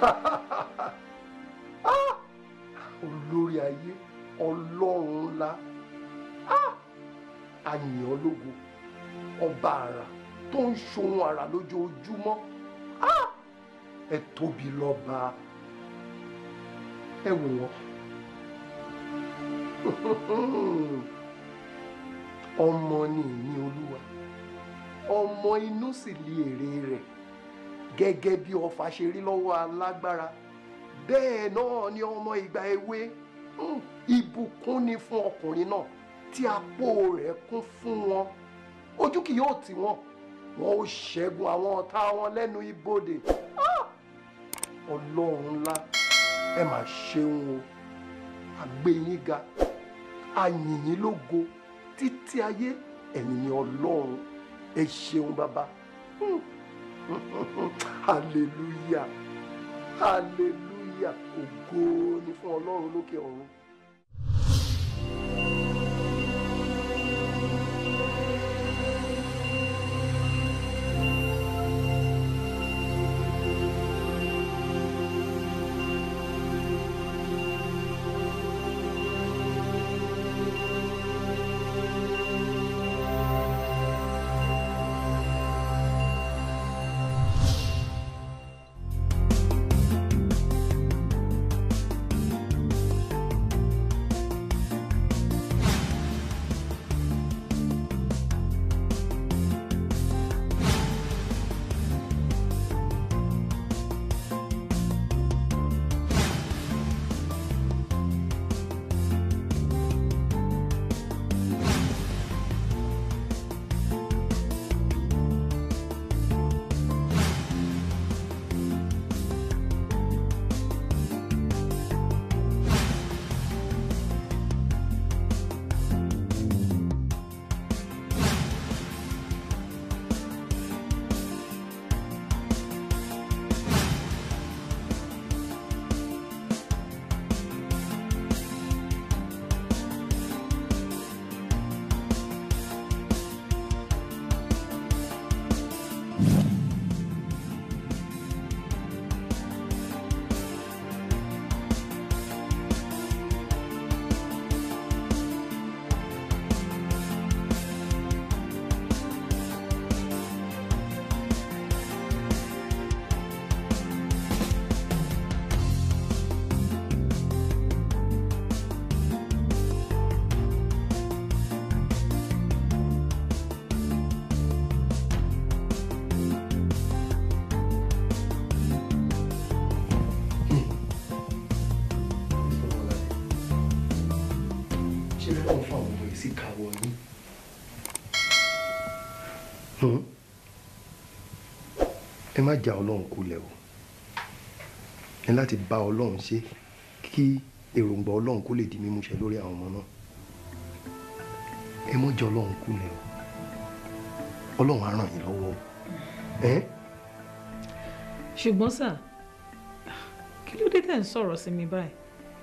Ah! olórí ayé ọlọ́run ńlá àyàn ológo ọba àrà tó ń ṣohun àrà lójoojúmọ́ Ah! ẹ tóbi lọ́ba ẹ wò wọ́n ọmọ ni ìní olúwa ọmọ inú sì li èrè rẹ̀ gẹ́gẹ́ bí ọfà ṣe rí lọ́wọ́ alágbára bẹ́ẹ̀ náà ni ọmọ ìgbà èwe Hmm, ìbùkún ni fún ọkùnrin náà tí apó rẹ̀ kún fún wọn ojú kì yóò tì wọ́n wọn ó ṣẹ́gun àwọn ọ̀tá wọn lẹ́nu ibodè Ah! ọlọ́run ńlá ẹ mà ṣeun o àgbéyín ga àyìnyín lógo títí ayé ẹ̀yin ni ọlọ́run ẹ ṣeun bàbá Hmm. hallelujah hallelujah ògo ni fún ọlọ́run lókè ọ̀run. ṣé lọ́wọ́ fún àwọn ọmọ yìí sí kàwọ́ yín. Hmm? ẹ má já ọlọ́run kulẹ̀ o ẹ láti bá ọlọ́run ṣe kí èròǹgbà ọlọ́run kó lè di mímúṣẹ lórí àwọn ọmọ náà ẹ mọ́ jẹ́ ọlọ́run kulẹ̀ o ọlọ́run á ràn yín lọ́wọ́ o. ẹ́ ṣùgbọ́n sà kí ló dé tẹ̀ ń sọ̀rọ̀ sí mi báyìí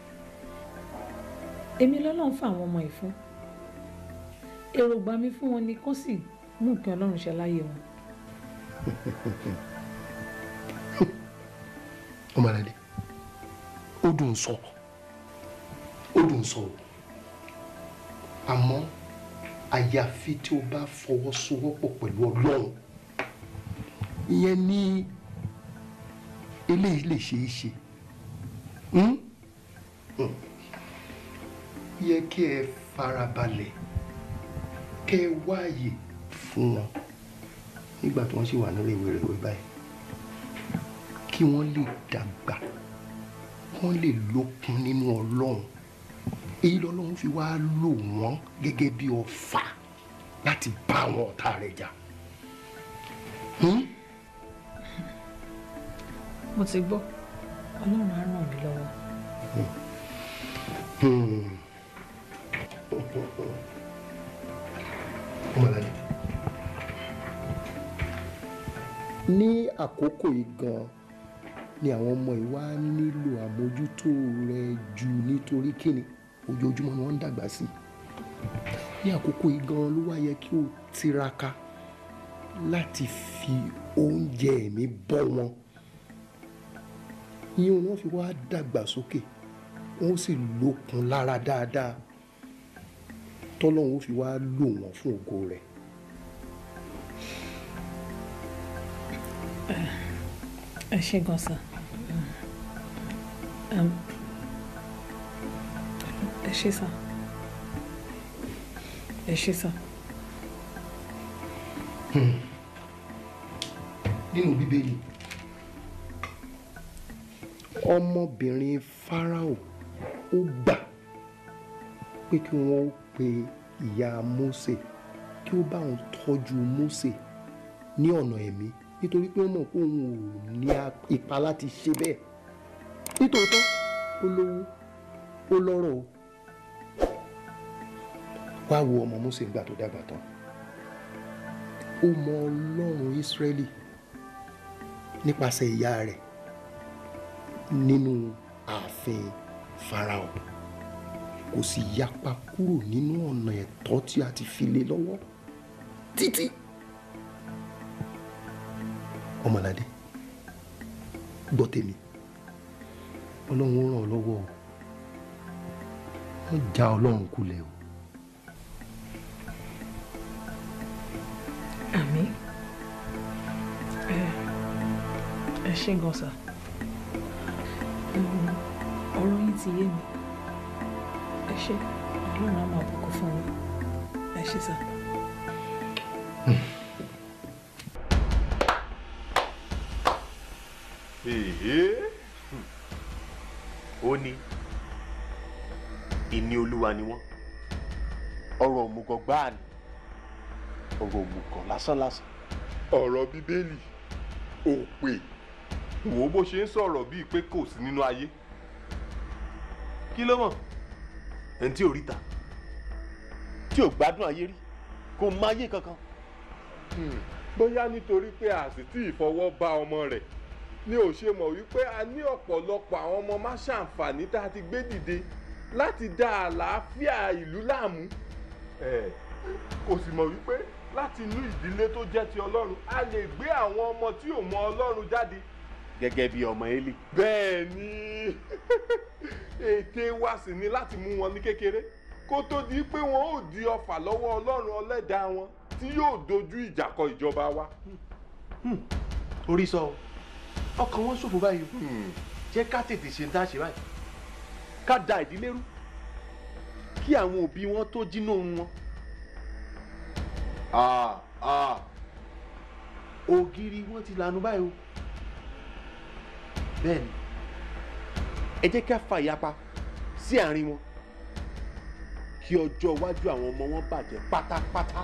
èmi lọ́lọ́run fún àwọn ọmọ yìí fún èròǹgbà mi fún wọn ni kó sì mú nǹkan ọlọ́run ṣe láyé wọn. ọmọ aládé ó dùn sọ ó dùn sọ o àmọ́ àyàfi tí o bá fọwọ́sowọ́pọ̀ pẹ̀lú ọlọ́run ìyẹn ní eléyìí lè ṣeé ṣe Hmm? Hmm. yẹ kí ẹ farabalẹ̀ kẹ́ ẹ wáàyè fún wọn nígbà tí wọ́n sì wà ní rèwerèwe báyìí kí wọ́n lè dàgbà wọ́n lè lókun nínú ọlọ́run èyí lọ́lọ́run fi wá lò wọ́n gẹ́gẹ́ bí ọfà láti bá àwọn ọ̀tá rẹ̀ jà. Hmm? mo ti gbọ́ ọlọ́run á ràn mí lọ́wọ́. Hmm. Ọmọlàdé. ní àkókò yìí gan ni àwọn ọmọ yìí wá nílò àmójútó rẹ jù nítorí kíni ojoojúmọ́ ni wọ́n ń dàgbà sí ní àkókò yìí gan ló wá yẹ kí o tiraka láti fi oúnjẹ ẹ̀mí bọ́ wọn ìyẹn wọn fi wá dàgbà sókè wọn sì lókun lára dáadáa tọ́lọ́run ó fi wá lò wọ́n fún ògo rẹ̀. ẹ ṣe gan sa Um, ẹ ṣe sa ẹ ṣe sa nínú bíbélì ọmọbìnrin Fáráò ó gbà pé kí wọ́n ó pe ìyá Mósè kí ó bá òun tọ́jú Mósè ní ọ̀nà ẹ̀mí nítorí pé ó mọ̀ pé òun ò ní a- ipa láti ṣe bẹ́ẹ̀ nítòótọ́ ó lówó ó lọ́rọ̀ o wá wo ọmọ Mósè nígbà tó dàgbà tán ó mọ Ọlọ́run Ísírẹ́lì nípasẹ̀ ìyá rẹ̀ nínú ààfin Fáráò kò sì yapa kúrò nínú ọ̀nà ẹ̀tọ́ tí a ti fi lé lọ́wọ́ títí. ọmọládé gbọ́ tèmi ọlọ́run ó ràn ọ́ lọ́wọ́ o wọ́n já ọlọ́run kulẹ̀ o. àmì ẹ ẹ ṣe gan sa Um, ọ̀rọ̀ yín ti yé mi ẹ ṣe ọlọ́run á máa bùkún fún yín ẹ ṣe sa. Èhé. ó ní ìní olúwa ni wọ́n ọ̀rọ̀ òmùgọ̀ gbáà ni ọ̀rọ̀ òmùgọ̀ lásánlásán. ọ̀rọ̀ bíbélì òpè wò ó bó ṣe ń sọ̀rọ̀ bíi pé kò sí nínú ayé kí ló mọ̀ ẹni tí ò ríta tí ò gbádùn ayé rí kò mọ ayé kankan. bóyá nítorí pé a sì tí ì fọwọ́ bá ọmọ rẹ̀ ni ò ṣe mọ̀ wípé a ní ọ̀pọ̀lọpọ̀ àwọn ọmọ má ṣàǹfààní tá a ti gbé dìde láti dá àlàáfíà ìlú láàmú ẹ̀, kò sì mọ̀ wípé láti inú ìdílé tó jẹ́ ti ọlọ́run a lè gbé àwọn ọmọ tí ò mọ ọlọ́run jáde gẹ́gẹ́ bí ọmọ Élì. bẹ́ẹ̀ ni ète wa sì ni láti mú wọn ní kékeré kó tó di pé wọn ò di ọfà lọ́wọ́ ọlọ́run ọlẹ́dàá wọn tí yóò dojú ìjà kọ ìjọba wa. orí sọ o ọkàn wọn ṣòfò báyìí o jẹ́ ká tètè ṣe ń dá ṣe báyìí ká da ìdílé rú kí àwọn òbí wọn tó jí lóhun wọn. Ah, ah. ògiri wọn ti lanu báyìí o bẹ́ẹ̀ ni ẹ jẹ́ ká fa ìyapa sí àárín wọn kí ọjọ́ iwájú àwọn ọmọ wọn bàjẹ́ pátápátá.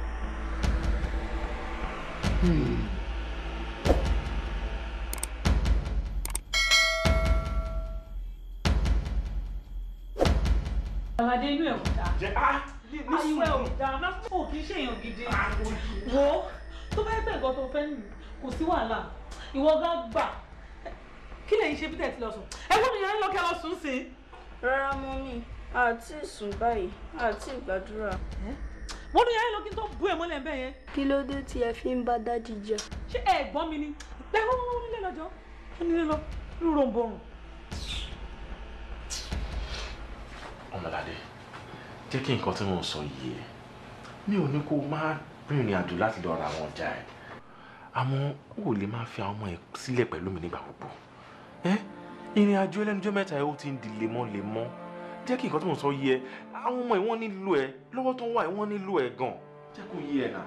àlàdé inú ẹ̀ ò dáa ayíwẹ̀ ò dáa lọ́pọ̀ kì í ṣèyàn gidi wo tó bá gbẹ̀ nǹkan tó fẹ́ nù kò sí wàhálà ìwọ gán gbà kí lẹ́yìn ṣe bí tẹ̀ ti lọ sùn ẹ wọ́n mi yẹn ń lọ kẹ́ lọ sùn sí i. rárá mọ́mí àti sùn báyìí àti gbàdúrà. wọ́n ní yẹn lọ kí n tó bú ẹ̀ mọ́lẹ̀ bẹ́ẹ̀ yẹn kí ló dé tí ẹ fi ń bá dádì jà. ṣé ẹ gbọ́n mi ni bẹ́ẹ̀ wọ́n wọ́n nílé lọ́jọ́ wọ́n nílé lọ rúrò ń borùn. ọmọládé jẹ́ kí nǹkan tí mò ń sọ yìí ẹ́ mi ò ní kó o máa rìnrìn àjò láti lọ ra àwọn ọjà ẹ̀ àmọ́ o ò lè máa fi àwọn ọmọ ẹ̀ sílẹ̀ pẹ̀lú mi nígbà gbogbo ẹ́ ìrìn àjò ẹlẹ́nujọ́ mẹ́ta ẹ̀ ó ti ń di lemọ́lemọ́ jẹ́ kí nǹkan tí mò ń sọ yìí ẹ́ àwọn ọmọ ẹ̀ wọ́n nílò ẹ̀ lọ́wọ́ tó ń wà ẹ̀ wọ́n nílò ẹ̀ gan jẹ́ kó yé ẹ̀ náà.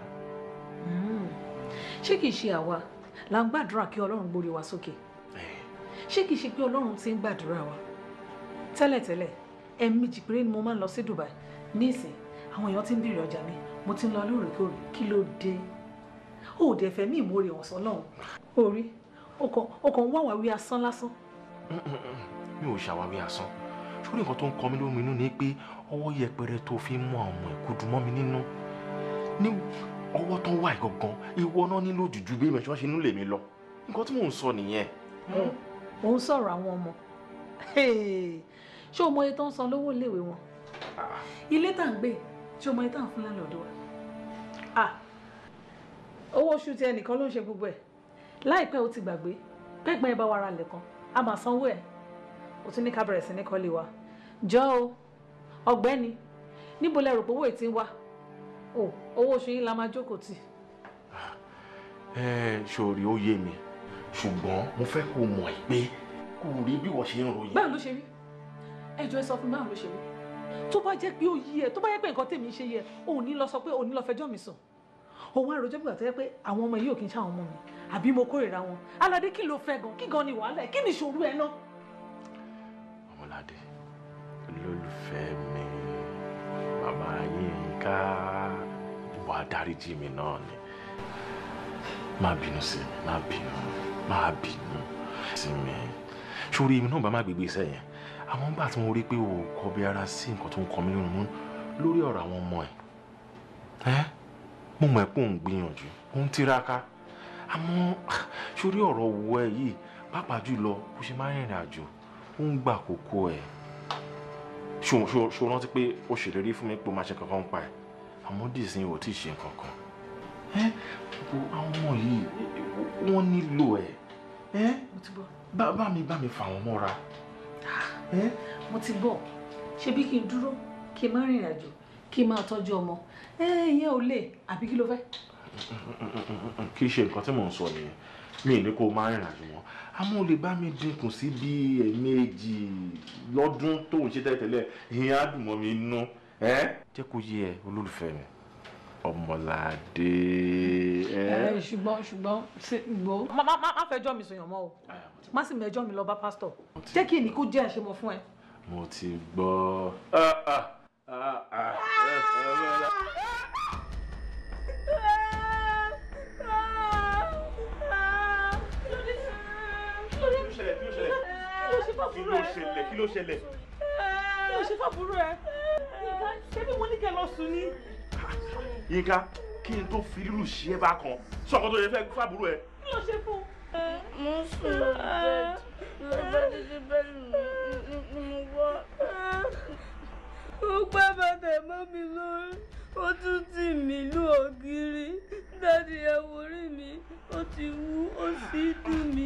ṣé kìí ṣe àwa là ń gbàdúrà kí ọlọ́run gbórí wa sókè ṣé kìí ṣe pé ọlọ́run ti ń gbàdúrà wa tẹ́lẹ̀tẹ́lẹ̀ ẹ̀ẹ̀mejì péré ni mo máa ń lọ sí Dubai nísìn àwọn èèyàn ti ń béèrè ọjà mi mo ti ń lọ lóòrèkóòrè kí ló dé ó ò dẹ̀ fẹ́ mí ìmórè ọ̀sán lọ́hùn orí ó kàn ń wá wá wí asán lásán mi ò ṣàwáwí asán sórí nǹkan tó ń kọ mí lóminú ni pé ọwọ́ yẹpẹrẹ tó fi ń mú àwọn ọmọ ẹ̀kú dùn mọ́ mi nínú ní ọwọ́ tó ń wà gangan ìwọ náà nílò jùjú bí mẹ̀ṣọ́ ṣe nílò èmi lọ nǹkan tí mò ń sọ nìyẹn. ò ń sọ̀rọ̀ àwọn ọmọ ṣé o mọ iye tó ń san lówó iléèwé wọn ilé tá à ń gbé ṣé o mọ iye tá à ń fún lálọ́dọ̀ wa ah owó oṣù tí ẹnìkan ló ń ṣe gbogbo ẹ̀ láìpẹ́ o ti gbàgbé pẹ́gbọ́n ẹ bá wa ra lẹ̀ kan a máa sanwó ẹ̀ o tún ní ká bẹ̀rẹ̀ sí ní kọ́lé wa jọ o ọ̀gbẹ́ni níbo lẹ rò pé owó yìí ti ń wá o owó oṣù yín la máa jókòó tì ẹ ṣòrí ó yé mi ṣùgbọ́n mo fẹ́ kó mọ̀ ẹ́ pé kò rí bí wọ́n ṣe ń ròyìn. báwo ló ṣe rí ẹjọ́ ẹ sọ fún mi báwo ló ṣe rí tó bá jẹ́ pé ó yí ẹ tó bá jẹ́ pé nǹkan tèmi ṣe yẹ òun ní lọ sọ pé òun ní lọ fẹjọ́ mi sùn òun àròjọ́ bí gbàtọ́ yẹ pé àwọn ọmọ yìí ò kí ń ṣe àwọn ọmọ mi àbí mo kórìíra wọn aládé kí ló fẹ́ gan kí gan ni wàhálà ẹ kí ni ìṣòro ẹ náà. ọmọládé olólùfẹ́ mi màmá Yínká wà á dáríjì mi náà ni má bínú sí mi má bínú má bínú sí mi sórí èmi náà bá má gbégbé iṣẹ́ yẹn àwọn gbà tí mo rí pé o kọ bí ara sí nǹkan tó ń kọ mí lónìí mú lórí ọ̀rọ̀ àwọn ọmọ ẹ̀ ẹ́ mo mọ̀ ẹ́ pé òun gbìyànjú òun tiraka àmọ́ sórí ọ̀rọ̀ owó ẹ yìí pàápàá jùlọ bó ṣe máa ń rìnrìn àjò ó ń gbà kókó ẹ̀ ṣó ṣó ṣó rántí pé ó ṣèlérí fún mi pé ó máa ṣe kankan pa ẹ̀ àmọ́ dìsín ò tí ì ṣe nǹkan kan ẹ́ gbogbo àwọn ọmọ yìí wọ́n nílò ẹ̀ ẹ́ mo ti gbọ́ bá bá mi bá mi fà wọ́n mọ́ra ẹ́ mo ti gbọ́ ṣebí kí n dúró kí n má rìnrìn àjò kí n máa tọ́jú ọmọ ẹ ìyẹn ò lè àbí kí ló fẹ́. kì í ṣe nǹkan tí mò ń sọ nìyẹn mi ì ní kó o máa rìnrìn àjò wọn àmọ́ o lè bá mi dínkù sí bí ẹ̀ẹ̀mejì lọ́dún tó ń ṣe tẹ́lẹ̀tẹ́lẹ̀ ìyẹn á dùn mọ́ mi nú ẹ́ jẹ́ kó yé ẹ olólùfẹ́ mi ọmọládé ẹ́. ẹ ṣùgbọ́n ṣùgbọ́n ṣe gbó. má má má fẹjọ́ mi sọyàn mọ́ o má sì mẹjọ́ mi lọ bá pásítọ̀ jẹ́ kí èmi kó jẹ́ àṣemọ fún ẹ. mo ti gbọ́. Ah, ah, ah, ah, ẹ, ẹ, ẹ, ẹ. kí ló ṣẹlẹ̀ kí ló ṣẹlẹ̀ kí ló ṣẹlẹ̀ kí ló ṣẹlẹ̀. kí ló ṣe fàbúrò ẹ ṣebí mo ní kẹ́ lọ sùn ni. Yínká kí n tó fi lílù ṣí ẹ bá kan sọkọ tó yẹ fẹ́ fàbúrò ẹ. kí ló ṣe fún un. mo sùn lórí bẹ́ẹ̀dì lórí bẹ́ẹ̀dì ni mo wọ́. ó gbá bàtà mọ́ mi lórí ó tún tì mí lú ògiri dáàdi àwòrí mi ó ti wú ó sì dùn mí.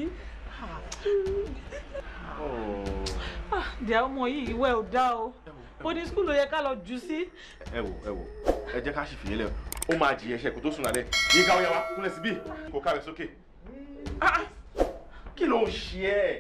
díẹ̀ ọmọ yìí ìwẹ́ ò dá o ó ní skul ló yẹ ká lọ jù sí. ẹ wò ẹ wò ẹ jẹ́ ká sì fìyẹn lẹ̀ ó máa jìyà ẹ̀ṣẹ̀ kó tó sùn lálẹ́ Yínká ó yá wa kúnlẹ̀ síbí kó káwé sókè. Ah, kí ló ń ṣe ẹ́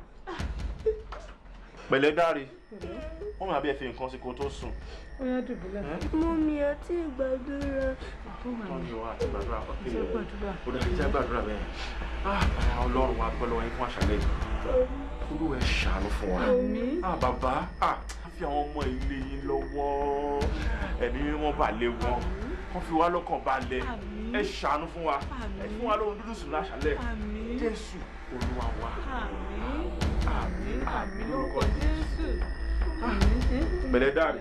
pẹ̀lẹ́ dáre wọ́n máa bí ẹ fi nǹkan sí kó tó sùn. ó yá dùbúlẹ̀. mọ́mí àti ìgbàdúrà. Mọ́mí wa àti gbàdúrà ọ̀kẹ́ Ṣé gbàdúrà? ó dáa jẹ́ gbàdúrà bẹ́ẹ̀. Ah, bàbá ọlọ́run wa pẹ́ lọ́wọ́ yín fún àṣálẹ́ yìí. Olúwa ẹ ṣàánú fún wa. Àmín. Ah, bàbá ah, a fi àwọn ọmọ ilé yín lọ́wọ́ ẹ̀mí wọn bà lé wọn wọ́n fi wá lọ́kàn balẹ̀ Àmín. ẹ ṣàánú fún wa ẹ Àmín. fún wa lóhun dúdú sùn láṣálẹ́ Àmín. Jésù Olúwa wa Àmín. àmín àmín lórúkọ Jésù. Àmín. pẹ̀lẹ́ dáre.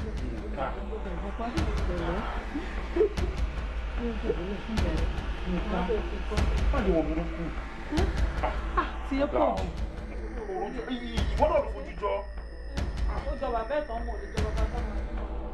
Má ní wọn burúkú. Tí ó pọ̀ jù. Ìwọ́n náà ló fojú jọ. Ó jọ bàbá ẹ̀ tán mọ̀ ò lè jọ bàbá tán mọ̀.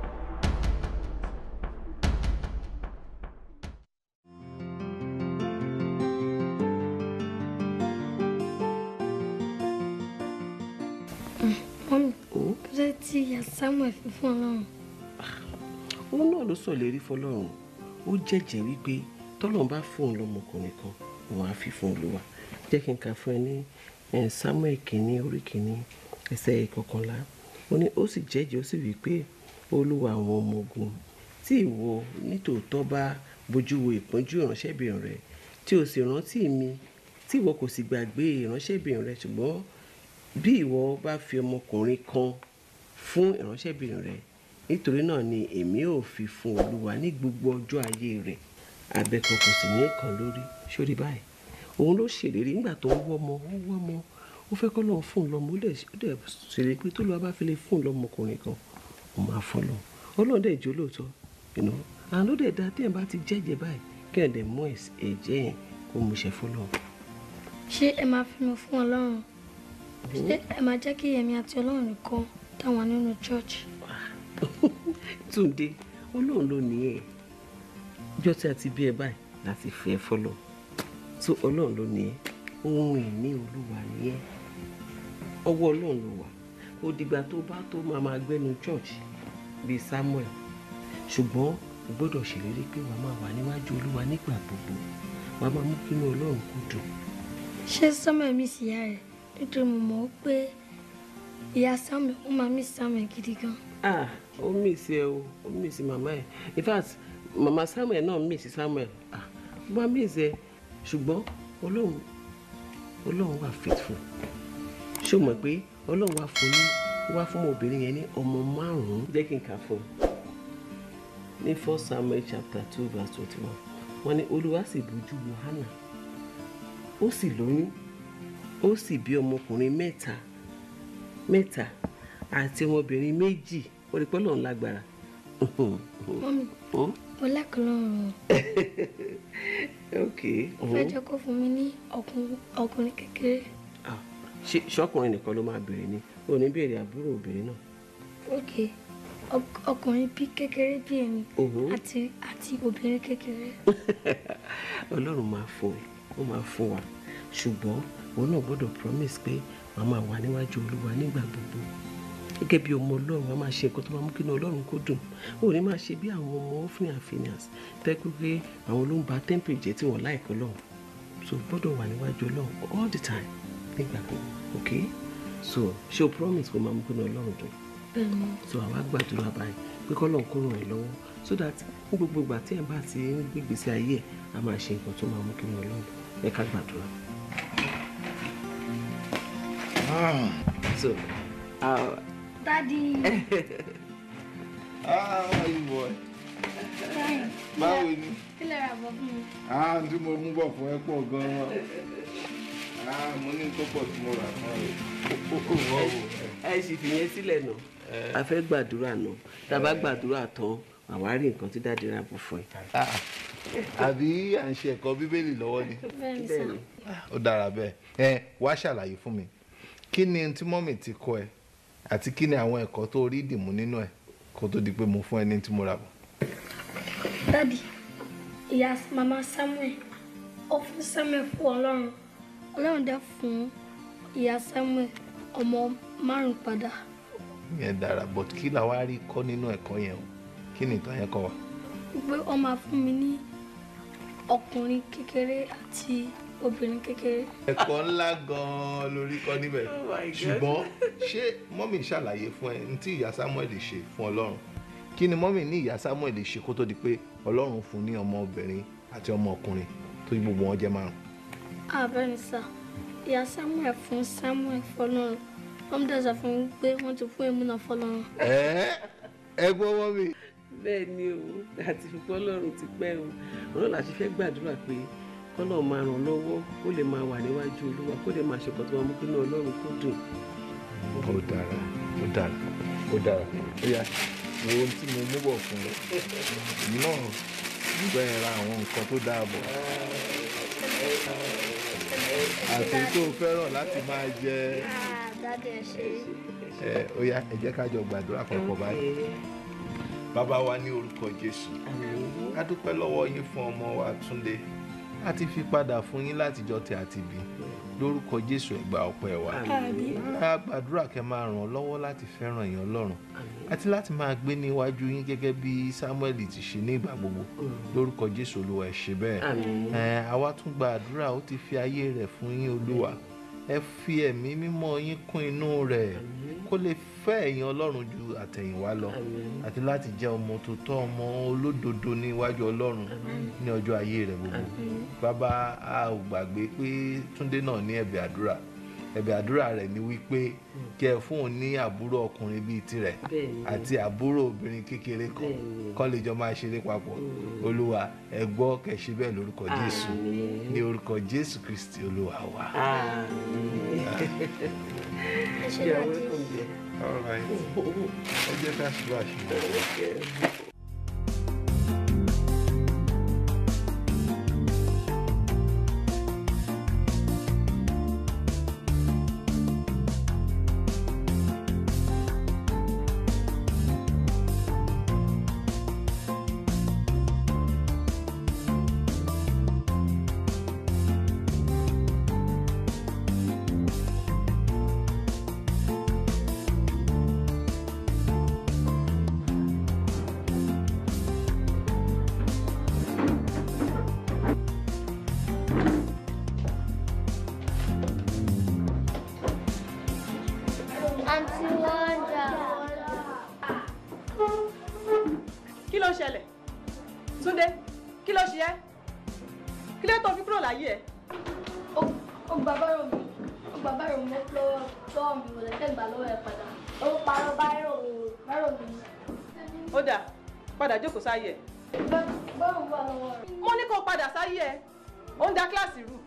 mọ́mí kí ló ti ìyá samuel fi fún ọlọ́run òun náà ló sọ lérí fọlọ́run ó jẹ́jẹ́ wípé tọ́lọ́run bá fún òun lọ́mọkùnrin kan òun á fi fún olúwa jẹ́ kí n kà fún ẹ ní eh, samuel kìíní orí kìíní ẹsẹ̀ ìkọkànlá ó ní ó sì jẹ́jẹ́ ó sì wí pé olúwa àwọn ọmọ ogun tí ìwọ nítòótọ́ bá bójú wo ìpọ́njú ìránṣẹ́bìnrin rẹ tí o sì rántí mi tí ìwọ kò sì gbàgbé ìránṣẹ́bìnrin rẹ ṣùgbọ́n bí ìwọ bá fi ọmọkùnrin kan fún ìránṣẹ́bìnrin rẹ nítorí náà ni èmi ò fi fún olúwa ní gbogbo ọjọ́ ayé rẹ̀ abẹ́ kankan sì ní kan lórí sórí báyìí òun ló ṣèlérí nígbà tó ń wọ́ ọmọ ó wọ́ ọmọ ó fẹ́ kọ́ lọ́n fún un lọ́mọ ó dẹ̀ ó dẹ̀ ṣèlérí pé tó lọ́wọ́ bá fi lè fún un lọ́mọkùnrin kan ó máa fọ́ lọ ọlọ́run dẹ̀ jó lóòótọ́ ìnà àwọn ló dẹ̀ da tí ẹ̀ bá ti jẹ́jẹ́ báyìí kí ẹ̀ dẹ̀ mú ẹ̀jẹ̀ yẹn kó mú ṣe fún lọ. ṣé ẹ máa fi mi fún ọlọ́run ṣé ẹ máa jẹ́ kí èmi àti ọlọ́run nìkan táwọn nínú church túnde ọlọ́run ló ní ẹ̀ ọjọ́ tí a ti bí ẹ báyìí láti fẹ́ fọlọ́ so ọlọ́run ló ní ẹ ohun ìní olúwa ní ẹ ọwọ́ ọlọ́run ló wà ó dìgbà tó bá tó máa máa gbẹ́nu church bíi samuel ṣùgbọ́n o gbọ́dọ̀ ṣèlérí pé wàá máa wà níwájú olúwa nígbà gbogbo wàá máa mú kínú ọlọ́run kó dùn. ṣé samuel miss ìyá rẹ̀ nítorí mo mọ̀ ó pé ìyá samuel ó máa miss samuel gidi gan. ah ó miss ẹ o ó miss màmá ẹ in fact màmá samuel náà miss samuel ah ó máa miss ẹ ṣùgbọ́n ọlọ́run ọlọ́run wà faithful ṣé o mọ̀ pé ọlọ́run wà fún ní wá fún obìnrin yẹn ní ọmọ márùn-ún jẹ́ kí n kà fún un ní first samuel chapter two verse twenty-one wọ́n ní olúwa sì bójú wo hánà ó sì lóyún ó sì bí ọmọkùnrin mẹ́ta mẹ́ta àti ọmọbìnrin méjì ó rí pé Ọlọ́run lágbára. mọ́mí mo lẹ́kọ̀ọ́ lọ́rùn ok. o fẹ́ jẹ́ kó fún mi ní ọkùnrin ọkùnrin kékeré Ah, ṣé ṣọkùnrin nìkan ló máa béèrè ni ò ní béèrè àbúrò obìnrin náà. ok ọk- ọkùnrin bí kékeré bí èmi Mhm. àti àti obìnrin kékeré ọlọ́run máa fún ẹ ó máa fún wa ṣùgbọ́n òun náà gbọ́dọ̀ promise pé wàá máa wà níwájú olúwa nígbà gbogbo gẹ́gẹ́ bí ọmọ ọlọ́run wàá máa ṣe nǹkan tó máa mú kí inú ọlọ́run kó dùn ó ní máa ṣe bí àwọn ọmọ offering and finance tẹ́kú pé àwọn ló ń ba temple jẹ́ tí wọ́n láìpẹ́ lọ́hùn so gbọ́dọ̀ wà níwájú ọlọ́run all the time nígbà gbogbo ok so ṣé o promise kó máa mú kí inú ọlọ́run dùn bẹ́ẹ̀ ni so àwa gbàdúrà báyìí pé kọ́lọ́n kó ràn ẹ́ lọ́wọ́ so that ní gbogbo ìgbà tí ẹ̀ bá ti ń gbégbèsè ayé ẹ̀ a máa ṣe nǹkan tó máa mú kí wọ́n lọ́wọ́ ẹ ká gbàdúrà. so uh, dádì Ah, ìwọ ẹ̀. Báwo ni? kí lè ra bọ̀ fún mi. Ah, tí mo mú bọ̀ fún ẹ pọ̀ gan-an. Ah, mo ní tó pọ̀ tí mo rà fún ẹ. ẹ sì fìyẹn sílẹ̀ nà a fẹ́ gbàdúrà nà tá a bá gbàdúrà tán àwa rí nǹkan tí dáadé ra bọ̀ fún ẹ. àbí à ń ṣe ẹ̀kọ́ bíbélì lọ́wọ́ ni bẹ́ẹ̀ ni sà ó dára bẹ́ẹ̀ ẹ wá ṣàlàyé fún mi kí ni tí mọ́mì ti kọ́ ẹ àti kí ni àwọn ẹ̀kọ́ tó rí dìmú nínú ẹ̀ kó tó di pé mo fún ẹ ní tí mo rà bọ̀. dádì ìyá mama samuel ó fún samuel fún ọlọ́run ọlọ́run dẹ̀ fún ìyá samuel ọmọ márùn padà ìyẹn dára but kí la wá rí kọ́ nínú ẹ̀kọ́ yẹn o kí ni ìtàn yẹn kọ́ wa. pé ó máa fún mi ní ọkùnrin kékeré àti obìnrin kékeré. ẹ̀kọ́ ńlá gan-an lórí kọ́ níbẹ̀ ṣùgbọ́n ṣé mọ́mì ṣàlàyé fún ẹ ní tí ìyá samuel ṣe fún ọlọ́run kí ni mọ́mì ní ìyá samuel ṣe kó tó di pé ọlọ́run fún ní ọmọbìnrin àti ọmọkùnrin tó yí gbogbo wọn jẹ́ márùn. àbẹ́ni sà ìyá samuel fún samuel fọlọ́run wọ́n dẹ̀ sọ fún mi pé wọ́n ti fún èmi náà fọlọ́run. ẹ ẹ gbọ́ mọ́mì. bẹ́ẹ̀ ni o àti fipọ́ ọlọ́run ti pẹ́ o òun náà láti fẹ́ gbàdúrà pé kọ́lọ́ máa ràn lọ́wọ́ kó lè máa wà níwájú olúwa kó lè máa ṣe nǹkan tó máa mú kí inú ọlọ́run kó dùn. ó dára ó dára ó dára ó yá wo ohun tí mo mú bọ̀ fún ẹ èmi náà nígbà yẹn ra àwọn nǹkan tó dáa bọ̀ àti tó fẹ́ràn láti máa jẹ dádì ẹ ṣe ẹ ó yá ẹ jẹ́ ká jọ gbàdúrà papọ̀ báyìí bàbá wa ní orúkọ jésù a dúpẹ́ lọ́wọ́ yín fún ọmọ wa túndé a ti fi padà fún yín látijọ́ tí a ti bí lórúkọ jésù ẹ gbà ọpẹ́ wa a gbàdúrà kẹ́ máa ràn ọ́ lọ́wọ́ láti fẹ́ràn yín ọlọ́run àti láti máa gbé níwájú yín gẹ́gẹ́ bí samuel ti ṣe ní ìgbà gbogbo lórúkọ jésù olúwa ẹ ṣe bẹ́ẹ̀ Àmín. ẹ àwa tún gba àdúrà ó ti fi ayé rẹ̀ fún yín olúwa ẹ fi ẹ̀mí mímọ́ yín kún inú rẹ̀ kó lè fẹ́ ẹ̀yin ọlọ́run ju àtẹ̀yìnwá lọ àti láti jẹ́ ọmọ tó tọ́ ọmọ olódodo níwájú ọlọ́run ní ọjọ́ ayé rẹ̀ gbogbo bàbá a ò gbàgbé pé túndé náà ní ẹ̀bẹ̀ àdúrà ẹ̀bẹ̀ àdúrà rẹ̀ ni wípé kẹ́ ẹ fún òun ní àbúrò ọkùnrin bíi tirẹ̀ Bẹ́ẹ̀ni. àti àbúrò obìnrin kékeré kan Bẹ́ẹ̀ni. kọ́ lè jọ máa ṣeré papọ̀ olúwa ẹ gbọ́ kẹ́ ṣe bẹ́ẹ̀ lórúkọ jésù Àmín. ní orúkọ jésù kristi olúwa wa. Àmín. ẹ ṣe You are dádì. welcome, dear. All right. ẹ jẹ́ ká ṣe bá a ṣe lọ. Túndé kí ló ṣe ẹ́ kí ló tó fi kúrò láyé ẹ̀. ó gba báyọ̀ mi ó gba báyọ̀ mi lọ́wọ́ lọ́wọ́ mi kò lè fẹ́ gbà lọ́wọ́ ẹ̀ padà. ó parọ́ báyọ̀ mi báyọ̀ mi. ó dà padà jókòó sáyé ẹ̀. báyọ̀ mi wà lọ́wọ́ rẹ̀. mo ní kó padà sáyé ẹ̀ ó ń da kíláàsì rú.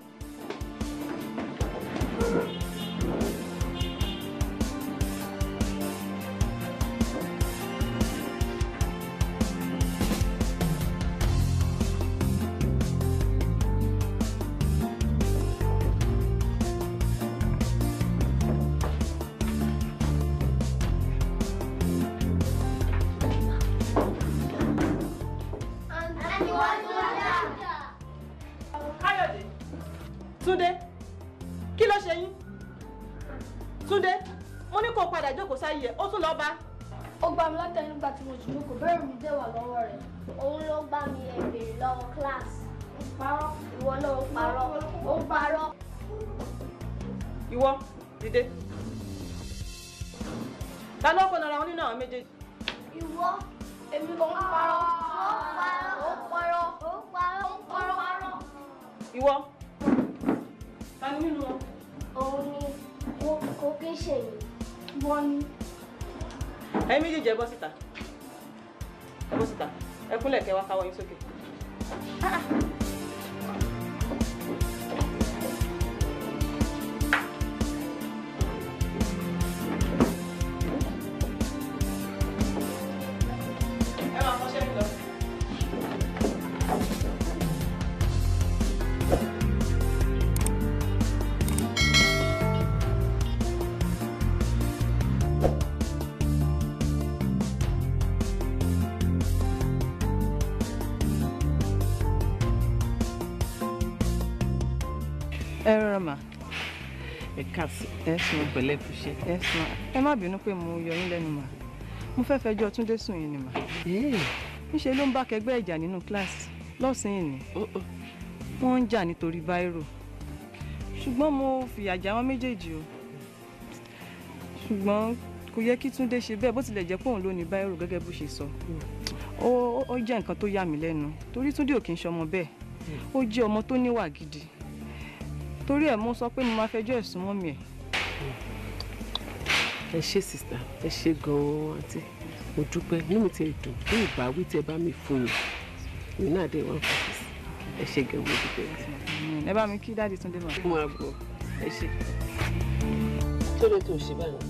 Káyọ̀dé Túndé kí ló ṣe yín Túndé mo ní kó padà jókòó sáyé ẹ̀ ó tún lọ bá. ó gbá mi látẹ̀yìn nígbà tí mo jùlọ kò báyọ̀ mi dẹ̀ wà lọ́wọ́ rẹ̀. òun ló bá mi ẹ béèrè lọ́wọ́ kíláàsì. parọ́ ìwọ náà ń parọ́ ó ń parọ́. ìwọ dìde ta ló kọ́ nara wọn nínú àwọn méjèèjì. ìwọ èmi kò ń parọ́. ó ń parọ́ ó ń parọ́ ó ń parọ́ ó ń parọ́. ìwọ ta ni nínú wọn. òun ni kò kò kí ń ṣe yìí. wọ́n ní. ẹ̀yin méjèèjì ẹ bọ́ síta ẹ bọ́ síta ẹ kúnlẹ̀ kẹ́ wá káwọ́ yín sókè. ẹ máa kọ́ṣẹ́ mi lọ. ẹ rọra mà ẹ káàsì ẹ sùn pẹ̀lẹ́ fi ṣe. ẹ sùn ẹ má bínú pé mo yọ yín lẹ́nu mà mo fẹ́ fẹjọ́ Túndé sùn yín ni mà níṣẹ́ ló ń bá kẹgbẹ́ ìjà nínú kíláàsì lọ́sìn-ín ni wọ́n ń jà nítorí báírò ṣùgbọ́n mo fìyà já wọn méjèèjì o ṣùgbọ́n kò yẹ kí Túndé ṣe bẹ́ẹ̀ bó tilẹ̀ jẹ́ pé òun ló ní báírò gẹ́gẹ́ bó ṣe sọ ó ó jẹ́ nǹkan tó yà mí lẹ́nu torí Túndé ò kì í ṣọmọ bẹ́ẹ̀ ó jẹ́ ọmọ tó níwà gidi torí ẹ̀ mo sọ pé mo máa fẹjọ́ ẹ̀sùn mọ́ mi ẹ̀. ẹ ṣe sista ẹ ṣe gan-an àǹtí mo dúpẹ́ inú mi ti dùn fún ìbáwí tí ẹ bá mi fún mi èmi náà dé wọn fún mi ẹ ṣe gan-an mo dúpẹ́. ẹ bá mi kí dáàdi Túndé mà. mo máa gbọ́ ẹ ṣe. tó lè tó ṣe báyìí.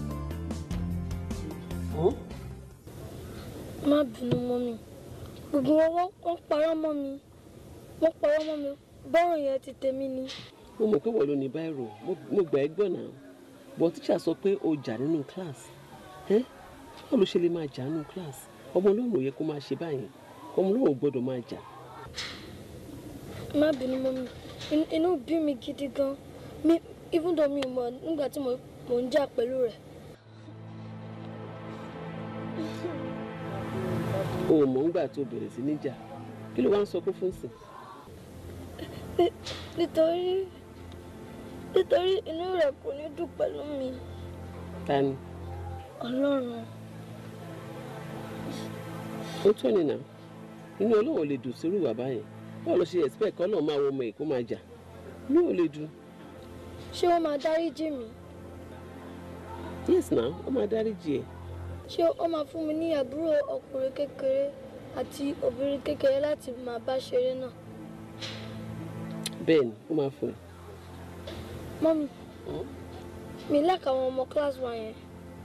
má bínú mọ́ mi gbogbo wọn wọ́n wọ́n parọ́ mọ́ mi wọ́n parọ́ mọ́ mi bọ́rọ̀ yẹn ti tèmi ni. mo mọ̀ pé wọ́n ló ní báírò mo gbà ẹ́ gbọ́n náà bọ́ tíṣà sọ pé o jà nínú kíláàsì ẹ́ báwo ló ṣe lè máa jà nínú kíláàsì ọmọ ọlọ́run ò yẹ kó máa ṣe báyìí ọmọ ọlọ́run ò gbọ́dọ̀ máa jà. má bínú mọ́ mi inú- inú bí mi gidi gan mi even though mi ò mọ̀ nígbà tí mo mò ń jà pẹ̀lú rẹ̀. o ò mọ̀ ńgbà tó bẹ̀rẹ̀ sí ní jà kí ló wá ń sọ pé fún sìn. Ní- nítorí nítorí inú rẹ̀ kò ní dùn pẹ̀lú mi ta ni ọlọ́run ó tó nìyà inú ọlọ́run ò lè dùn sírú ìwà báyẹn báwo ló ṣe expect kọ́ ọlọ́run máa wọ ọmọ ẹ̀ kó máa jà inú ò lè dùn ṣé wọ́n máa dáríjì mi yes na ó máa dáríjì ẹ̀ ṣé wọ́n máa fún mi ní àbúrò ọkùnrin kékeré àti obìnrin kékeré láti máa bá ṣeré náà bẹ́ẹ̀ ni ó máa fún ẹ. mọ́mi mi láka àwọn ọmọ class wa yẹn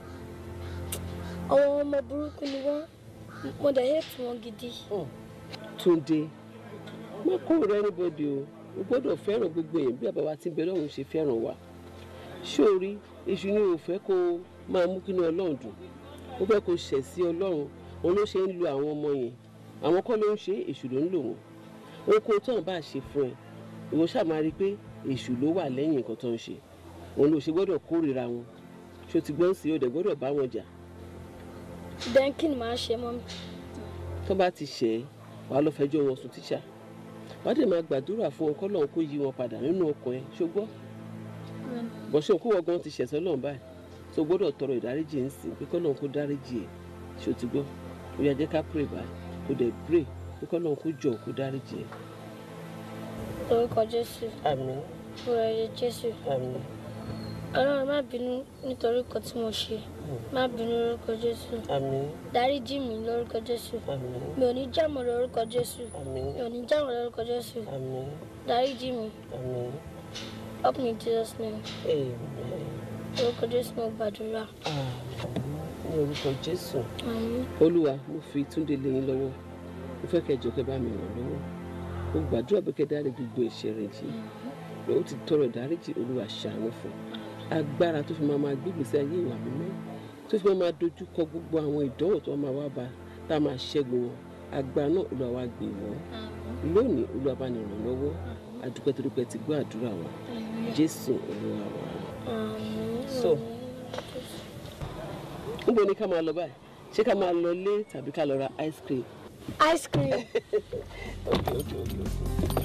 àwọn ọmọ burúkú ni wọ́n mo dẹ̀ hate wọn gidi. Túndé má kórìíra anybody o o gbọ́dọ̀ fẹ́ràn gbogbo èèyàn bí bàbá wa ti bẹ lọ́run ṣe fẹ́ràn wa sórí èṣù ni o fẹ́ kó o máa mú kínú ọlọ́run dùn ó fẹ́ kó o ṣẹ̀ sí ọlọ́run òun ló ṣe ń lo àwọn ọmọ yẹn àwọn kọ́ ló ń ṣe èṣù ló ń lò wọ́n ohunkóhun tó ń bá ṣe fún ẹ ìwọ ṣáà máa rí i pé èṣù ló wà lẹ́yìn nǹkan tó ń ṣe òun ló ṣe gbọ́dọ̀ kórìíra wọn ṣó ti gbọ́n sí i ó dẹ̀ gbọ́dọ̀ bá wọn jà then kí ni màá ṣe mọ́mi. tó bá ti ṣẹ̀ ẹ́ wàá lọ fẹjọ́ wọn sùn tíṣà wàá dẹ̀ máa gbàdúrà fún wọn kọ́lọ́run kó yí wọn padà nínú ọkàn ẹ ṣùgbọ́n bọ́sẹ̀ òkú wọn gan ti ṣẹ̀sọ́ lọ́n báyìí tó gbọ́dọ̀ tọrọ ìdáríjì ń sìn pé kọ́lọ́run kó dáríjì ẹ̀ ṣó ti gbọ́ ó yá jẹ́ ká pray báyìí kó dẹ̀ pray pé kọ́lọ́run kó jọ kó dáríjì ẹ́. lórúkọ jésù àmín fúnra ẹ jésù àmín ọlọ́run má bínú nítorí nǹkan tí mo ṣe má bínú lórúkọ jésù àmín dáríjì mi lórúkọ jésù àmín mi ò ní jámọ́ lórúkọ jésù àmín mi ò ní jámọ́ lórúkọ jésù àmín dáríjì mi àmín help me in jesus name amen lórúkọ jésù mo gbàdúrà ní orúkọ jésù àmín olúwa mo fi túnde lé yín lọ́wọ́ mo fẹ́ kẹ́ jọ kẹ́ bá mi ràn lọ́wọ́ mo gbàdúrà pé kẹ́ dárí gbogbo ẹ̀ṣẹ̀ rẹ̀ jì pé ó ti tọrọ ìdáríjì olúwa ṣàánú fún agbára tó fi máa máa gbé ìgbésí ayé ìwà mímọ́ tó fi máa máa dojú kọ gbogbo àwọn ìdánwò tó máa wá bá tá a máa ṣẹ́gun wọn agbára náà olúwa wá gbé wọn lónìí olúwa bá ní ràn lọ́wọ́ adúpẹ́ torí pé ti gbọ́ àdúrà wa jésù olúwa wa. àmín so níbo ni ká máa lọ báyìí ṣé ká máa lọ lé tàbí ká lọ ra ice cream. ice cream okay okay okay.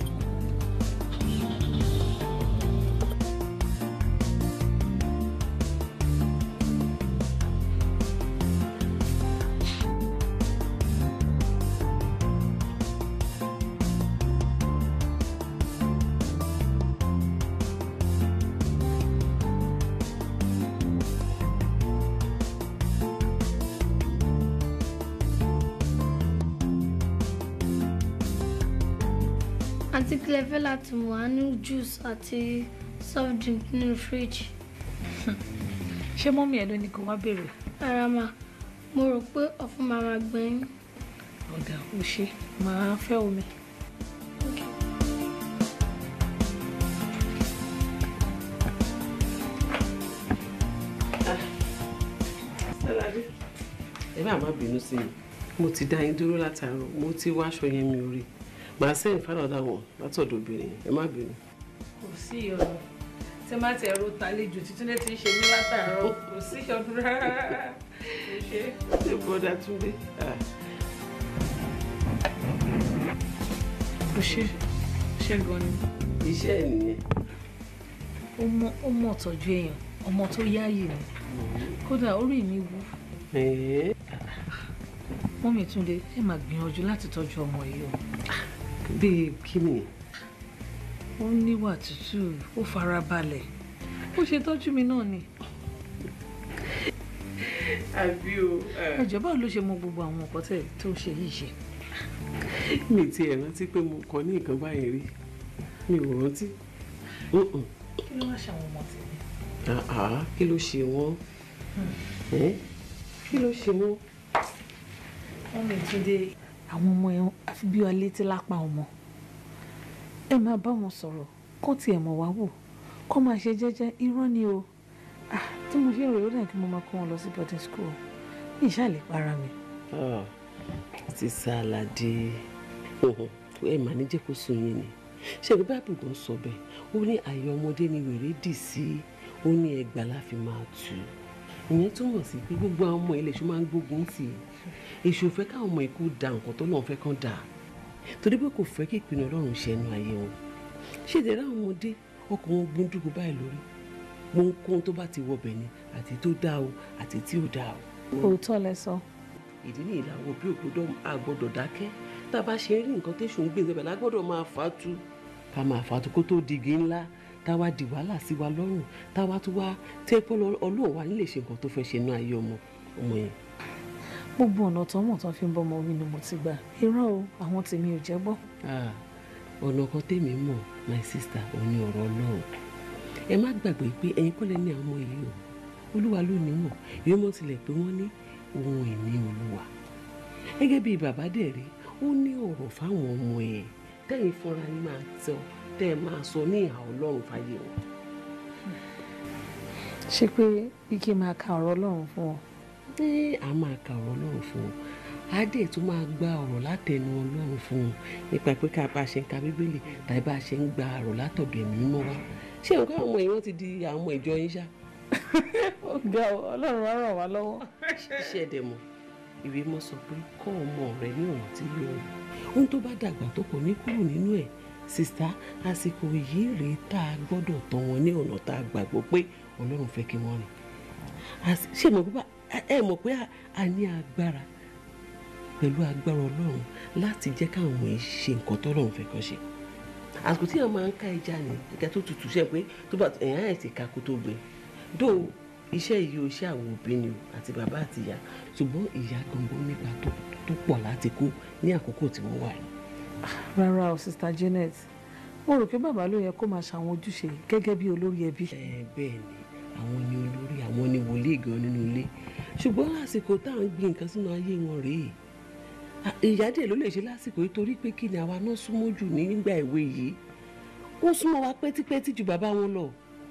àǹtí kílẹ̀ fẹ́ láti mú wa ní juice àti soft drink nínú fridge ṣé mọ́mí ẹ̀ ló ní kó wá béèrè rárá mà mo rò pé ọ̀fun máa ma gbẹ̀yìn ọ̀dà ò ṣe màá fẹ́ omi. ẹ bá má bínú sí mi mo ti dá yín dúró látàárọ̀ mo ti wá aṣọ yẹn mi ò rí màá sẹ́yìn fàlọ́dà wọn látọ̀dọ̀ obìnrin yẹn ẹ má bínú. kò sí ọ̀rọ̀ tí má ti ẹ̀rọ tàlejò títúndé ti ń ṣe ní látàárọ̀ kò sí ọdún rárá kò ṣe. ṣé bọ́dà túndé. kò ṣe ṣe gan ni. iṣẹ́ ẹ̀ nìyẹn. ó mọ ó mọ tọ́jú èèyàn ọmọ tó yáàyè ni kódà orí mi wú mọ́mí túndé ẹ máa gbìyànjú láti tọ́jú ọmọ yìí o. bíi kí ni. ó níwà tútù ó fara balẹ̀ ó ṣe tọ́jú mi náà ni. àbí o. ẹ̀jọ̀ báwo ló ṣe mọ gbogbo àwọn nǹkan tẹ̀ tó ṣe yìí ṣe. mi ti ẹ̀ rántí pé mo kọ́ ní nǹkan báyìí rí mi ò rántí. kí ló wá ṣàwọn ọmọ tèmi. àá kí ló ṣe wọ́n kí ló ṣe wọ́n. mọ́mí túndé àwọn ọmọ yẹn àfi bí wàá létí lápá ọmọ ẹ máa bá wọn sọ̀rọ̀ kó tiẹ̀ mọ̀ wá wò kó máa ṣe jẹ́jẹ́ irọ́ ni o Ah, tí mo ṣe ń rò ó dàn kí mo máa kó wọn lọ sí boarding school ní ìṣàlẹ̀ para mi. ti sàlàdé ẹ mà ní jẹ́ kó sùn yín ni ṣebí báàbù gan sọ bẹ́ẹ̀ ó ní àyè ọmọdé ni wèrè dì sí ó ní ẹgbàá la fi máa tù ú ìyẹn túmọ̀ sí pé gbogbo àwọn ọmọ ilé èṣù máa ń gbógun tì í èṣù fẹ́ káwọn ọmọ ikú da nǹkan tó lọ́n fẹ́ kán dà torí pé kò fẹ́ kí ìpinnu ọlọ́run ṣe ẹnu ayé wọn ṣé ìdẹ̀rẹ́ àwọn ọmọdé ọkàn wọn gbóndúgbò báyìí lórí gbóńkóhun tó bá ti wọbẹ̀ ni àti tó dáa o àti tí ò dáa o. òótọ́ lẹ sọ. ìdí ní ìlàwọ̀ bí ògbódò àgbọ̀dọ̀ dákẹ́ tá a bá ṣe rí nǹkan tẹ̀sù ń gbèsè bẹ̀rẹ̀ lágbọ́dọ̀ máa fà á tu ká máa fà á tu kó tó digi ńlá táwa di wàhálà sí wa lọ́rùn táwa tún wá tẹ́ pé ọlọ́run wa nílé ṣe nǹkan tó fẹ́ ṣe ní ayé ọmọ ọmọ yẹn. gbogbo ọ̀nà tó mọ̀ tó fi ń bọ́mọ wí ni mo ti gbà irọ́ o àwọn tèmi ò jẹ́ gbọ́. ọ̀nà kan tèmi mọ̀ my sister òun ni ọ̀rọ̀ ọlọ́run ẹ má gbàgbé pé ẹ̀yin kọ́ lẹ ní àwọn ọmọ yìí o olúwa ló ní wọn ìwé mọ́ tilẹ̀ pé wọ́n ní ohun ìní olúwa gẹ́gẹ́ bíi bàbá dẹ̀ rí ó ní ọ̀rọ̀ fáwọn ọmọ ẹ̀ tẹ́yìn fúnra yín máa tọ́ tẹ́ ẹ máa sọ ní ìhà ọlọ́run fáyé wọn. ṣé pé bí kí n máa ka ọ̀rọ̀ ọlọ́run fún wọn. ní a máa ka ọ̀rọ̀ ọlọ́run fún wọn á dẹ̀ tún máa gba ọ̀rọ̀ látẹnu ọlọ́run fún wọn nípa pé ká bá a ṣe ń ka bíbélì tàbí bá a ṣe ń gba ọ̀rọ̀ látọ̀dọ̀ ẹ̀mí mímọ́ wá ṣé nǹkan àwọn ọmọ yìí wọ́n ti di àwọn ọmọ ìjọ yín ṣá. ọ̀gá ọlọ́run á ràn wá lọ́wọ́. iṣẹ́ ẹ̀dẹ̀ mọ̀ ìwé mọ́ sọ pé kọ́ ọmọ rẹ ní ọ̀nà tí yóò rìn ohun tó bá dàgbà tó kò ní kúrò nínú ẹ̀ sista àsìkò yìí rèé tá a gbọ́dọ̀ tọ́ wọn ní ọ̀nà tá a gbàgbọ́ pé ọlọ́run fẹ́ kí wọ́n rìn ṣé mọ̀ pé ẹ mọ̀ pé a ní agbára pẹ̀lú agbára ọlọ́run láti jẹ́ káwọn ọmọ yìí ṣe nǹkan tọ́lọ́run fẹ́ kàn ṣe àsìkò tí wọn máa ń ká ẹja ní ẹja tó tutù ṣe pé tó bá ẹ̀yàn ẹ̀ ti ká kó tó gbé dó iṣẹ́ yìí o ṣe àwọn òbí ni o àti bàbá àti ìyá ṣùgbọ́n ìyá gbọ̀ngàn nípa tó tó pọ̀ láti kó ní àkókò tí wọ́n wà yìí. rárá o sista Janet mo rò pé bàbá ló yẹ kó máa ṣàwọn ojúṣe gẹ́gẹ́ bí olórí ẹbí. ẹ bẹ́ẹ̀ ni àwọn ni olórí àwọn ni wòlíì gan nínú ilé ṣùgbọ́n lásìkò táwọn gbin nǹkan sínú ayé wọn rèé ìyá dẹ̀ ló lè ṣe lásìkò yìí torí pé kí ni àwa náà súnmọ́ jù nígbà ìwé yìí wọ́n súnmọ́ wa pẹ́típẹ́tí ju bàbá wọn lọ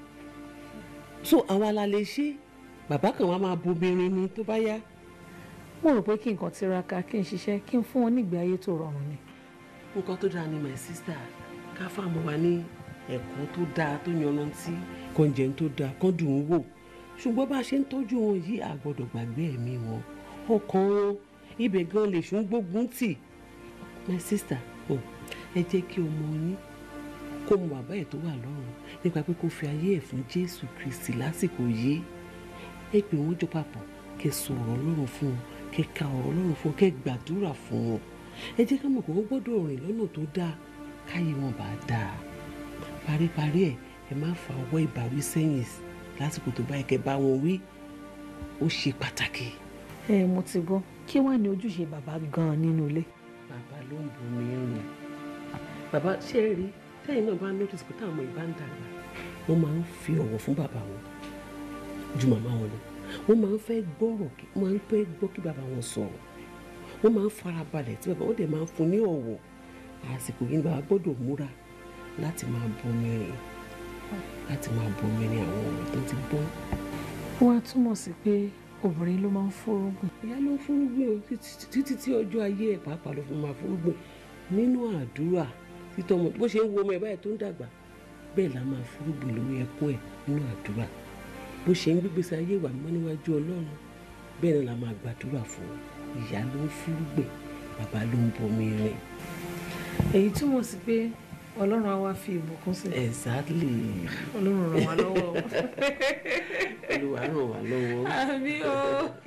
so àwa la lè ṣe bàbá kan wa máa bomirin ni tó bá yá. mo rò pé kí nǹkan tiraka kí n ṣiṣẹ́ kí n fún wọn nígbé ayé tó rọrùn ni. nǹkan tó dáa ni my sister ká fáwọn wa ní ẹ̀kọ́ tó dáa tó yanrantí kan jẹun tó dáa kan dùn ún wò ṣùgbọ́n bá a ṣe ń tọ́jú wọn yìí a gbọ́dọ̀ gbàgbé ẹ̀mí wọn ọkàn wọn ibẹ̀ gan lè ṣùn gbógun tì my sister oh, ẹ jẹ́ kí ọmọ yín kó mọ bàbá ẹ̀ tó wà lọ́run nípa pé kó fi ayé ẹ̀ fún Jésù Kristi lásìkò yìí ẹ pè wọ́n jọ papọ̀ kẹ́ sọ ọ̀rọ̀ Ọlọ́run fún wọn kẹ́ ka ọ̀rọ̀ Ọlọ́run fún wọn kẹ́ gbàdúrà fún wọn ẹ jẹ́ ká mọ̀ pé wọ́n gbọ́dọ̀ rìn lọ́nà tó dáa káyé wọn bá dáa paríparí ẹ̀ ẹ má fa ọwọ́ ìbáwí sẹ́yìn lásìkò tó bá yẹ kẹ́ bá wọn wí ó ṣe pàtàkì. ẹ mo ti gbọ́ kí wàá ní ojúṣe bàbá gan-an nínú ilé. bàbá ló ń bomi rìn bàbá ṣé ẹ rí sẹ́yìn náà bá notice pé táwọn ọmọ ìbá ń dàgbà wọ́n máa ń fi ọ̀wọ̀ fún bàbá wọn ju màmá wọn lọ wọ́n máa ń fẹ́ gbọ́rọ̀ kí wọ́n máa ń fẹ́ gbọ́ kí bàbá wọn sọ̀rọ̀ wọ́n máa ń farabalẹ̀ tí bàbá wọn dẹ̀ máa ń fún ní ọ̀wọ̀ àsìkò yìí ni bàbá gbọ́dọ̀ múra láti máa bomi rìn láti máa bomi rìn àwọn ọ̀rọ̀ tó ti gbọ́. wọ́n á túmọ̀ sí pé obìnrin ló máa ń fúrúgbìn. ìyá ló ń fúrúgbìn o títí tí ọjọ́ ayé ẹ̀ pàápàá ló fi máa fúrúgbìn nínú àdúrà títọ́ ọmọ bó ṣe ń wo ọmọ ẹ̀ báyìí tó ń dàgbà bẹ́ẹ̀ la máa fúrúgbìn lórí ẹkún ẹ̀ nínú àdúrà bó ṣe ń gbégbèsè ayé ìwà mímọ́ níwájú ọlọ́run bẹ́ẹ̀ ni la máa gbàdúrà fún ìyá ló ń fúrúgbìn bàbá ló ń bomi rìn. èyí túmọ̀ sí pé ọlọ́run á wá fi ìbùkún sí. exactly. ọlọ́run ràn wá lọ́wọ́. olúwa ràn wá lọ́wọ́. àmì o.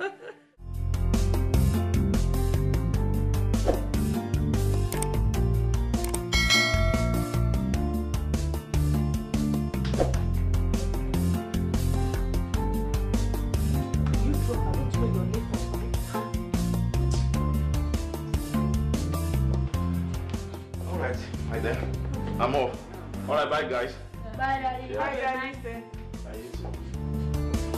All right, hi there. I'm off. All right, bye, guys. Bye, Daddy. Yeah. Bye, Daddy. Bye, you too.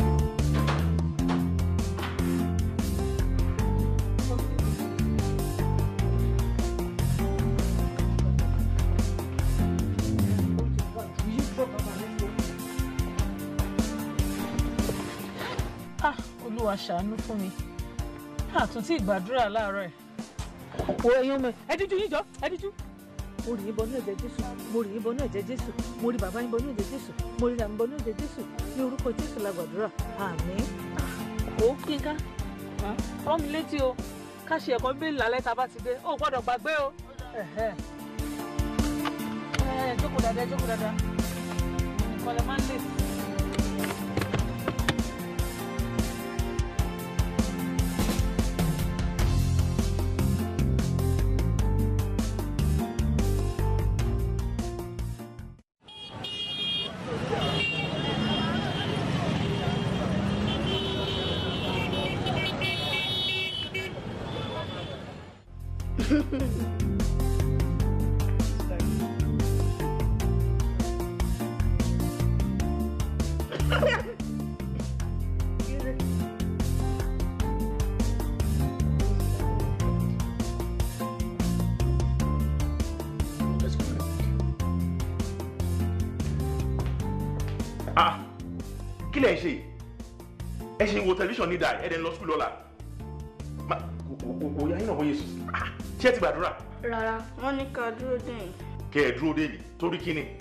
ah olúwa ṣàánú fún mi àtúntì ìgbàdúrà láàárọ̀ ẹ̀. wo ẹyin ọmọ ẹ ẹ díjú yín jọ ẹ díjú. mo rí yín bọ ní ẹ̀jẹ̀ jésù mo rí yín bọ ní ẹ̀jẹ̀ jésù mo rí bàbá yín bọ ní ẹ̀jẹ̀ jésù mo rí ràmí bọ ní ẹ̀jẹ̀ jésù ní orúkọ jésù la gbàdúrà àmín. ó kínká rán mi létí o ká ṣe ẹ̀kọ́ bí lálẹ́ ta bá ti dé ó gbọ́dọ̀ gbàgbé o. ẹ ẹ jókòó dáadáa jókòó dáadáa nǹkan lè máa ń lè sí. Ah, kí lẹ̀ ń ṣe? Ẹ ṣe ń wo tẹlifíṣàn ní dàí, ẹ dẹ̀ ń lọ sùkúl lọ́la. Ma kò kò kò yá yín náà bóyá sùn. Ah, ṣé ẹ ti gbàdúrà? Rárá, wọ́n ní ká dúró dè yín. Kẹ́ ẹ dúró dé mi, torí kí ni?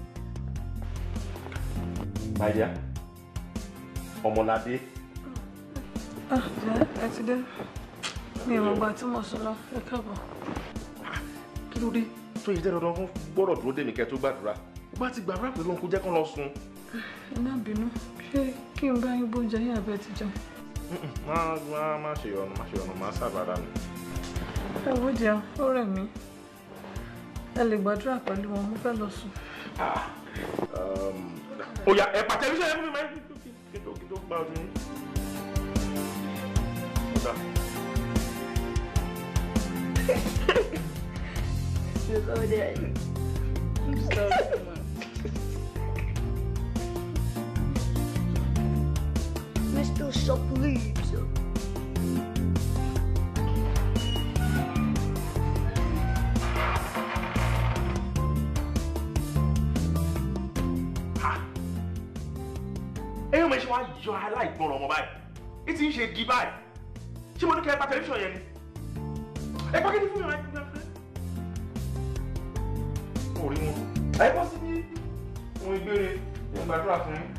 Bàjẹ́, Ọmọládé, ah ẹ ti dé mi ò mọ̀ gbà tí mo sùn lọ ẹ káàbọ̀. kí ló dé? Tó yẹ jẹ́ dandan fún gbọ́dọ̀ dúró dé mi kẹ́ ẹ tó gbàdúrà. Bá ti gbàdúrà pẹ̀lú òun kó jẹ́ kán lọ sùn. ẹ má bínú ṣé kí n bá yín bóúnjẹ yín àbẹ ti jẹun. má má má ṣe ọ̀nà má ṣe ọ̀nà má sábàdà mi. ẹ wo jẹun ó rẹ̀ mí ẹ lè gbàdúrà pẹ̀lú wọn mo fẹ́ lọ sùn. ó yá ẹ pàtẹ iṣẹ́ fún mi máa ń kí tó kí tó gbà ọdún yín. Ó dà. You're so dead. I'm sorry, Mom. Mr. Suppleeds. ẹ̀yin ọmọ ẹ ṣe wá yọ aláìgbọràn ọmọ báyìí ẹ ti ń ṣe di báyìí ṣé mo ní kẹ́ ẹ pa tẹlifíṣàn yẹn ni ẹ pa kí ni fún mi máa ń gbẹ fẹ́. ó rí wọn ẹ bọ́ sí bí ohun ìgbére ní ìgbàdúrà fún yín.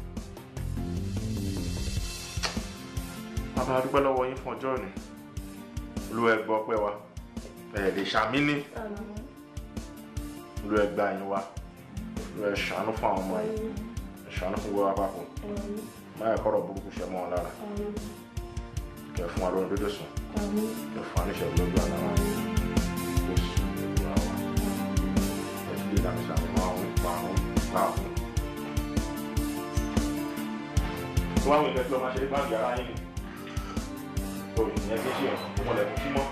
bàbá a dúpẹ́ lọ́wọ́ yín fún ọjọ́ òní olú ẹ gbọ́ pẹ́ wa ẹ lè ṣàmì ní olú ẹ gba yín wa olú ẹ ṣàánú fún àwọn ọmọ yín ẹ ṣàánú fún gbogbo àpapọ̀ máa kọ́rọ̀ burúkú ṣe mọ́ wọn lára kẹ fún wa lórí dédé sùn kẹ fún wa níṣẹ́ lójú àná wa jésù olúwa wa ẹ fi lè dàbí sàmì máa ń pa àwọn pa àwọn. tí wọ́n á wọ ìgbẹ́ tí wọ́n máa ṣe bá ń yàrá yín ni orí ìyẹn kí ṣe ẹ̀ wọ́n lẹ̀ kí mọ́.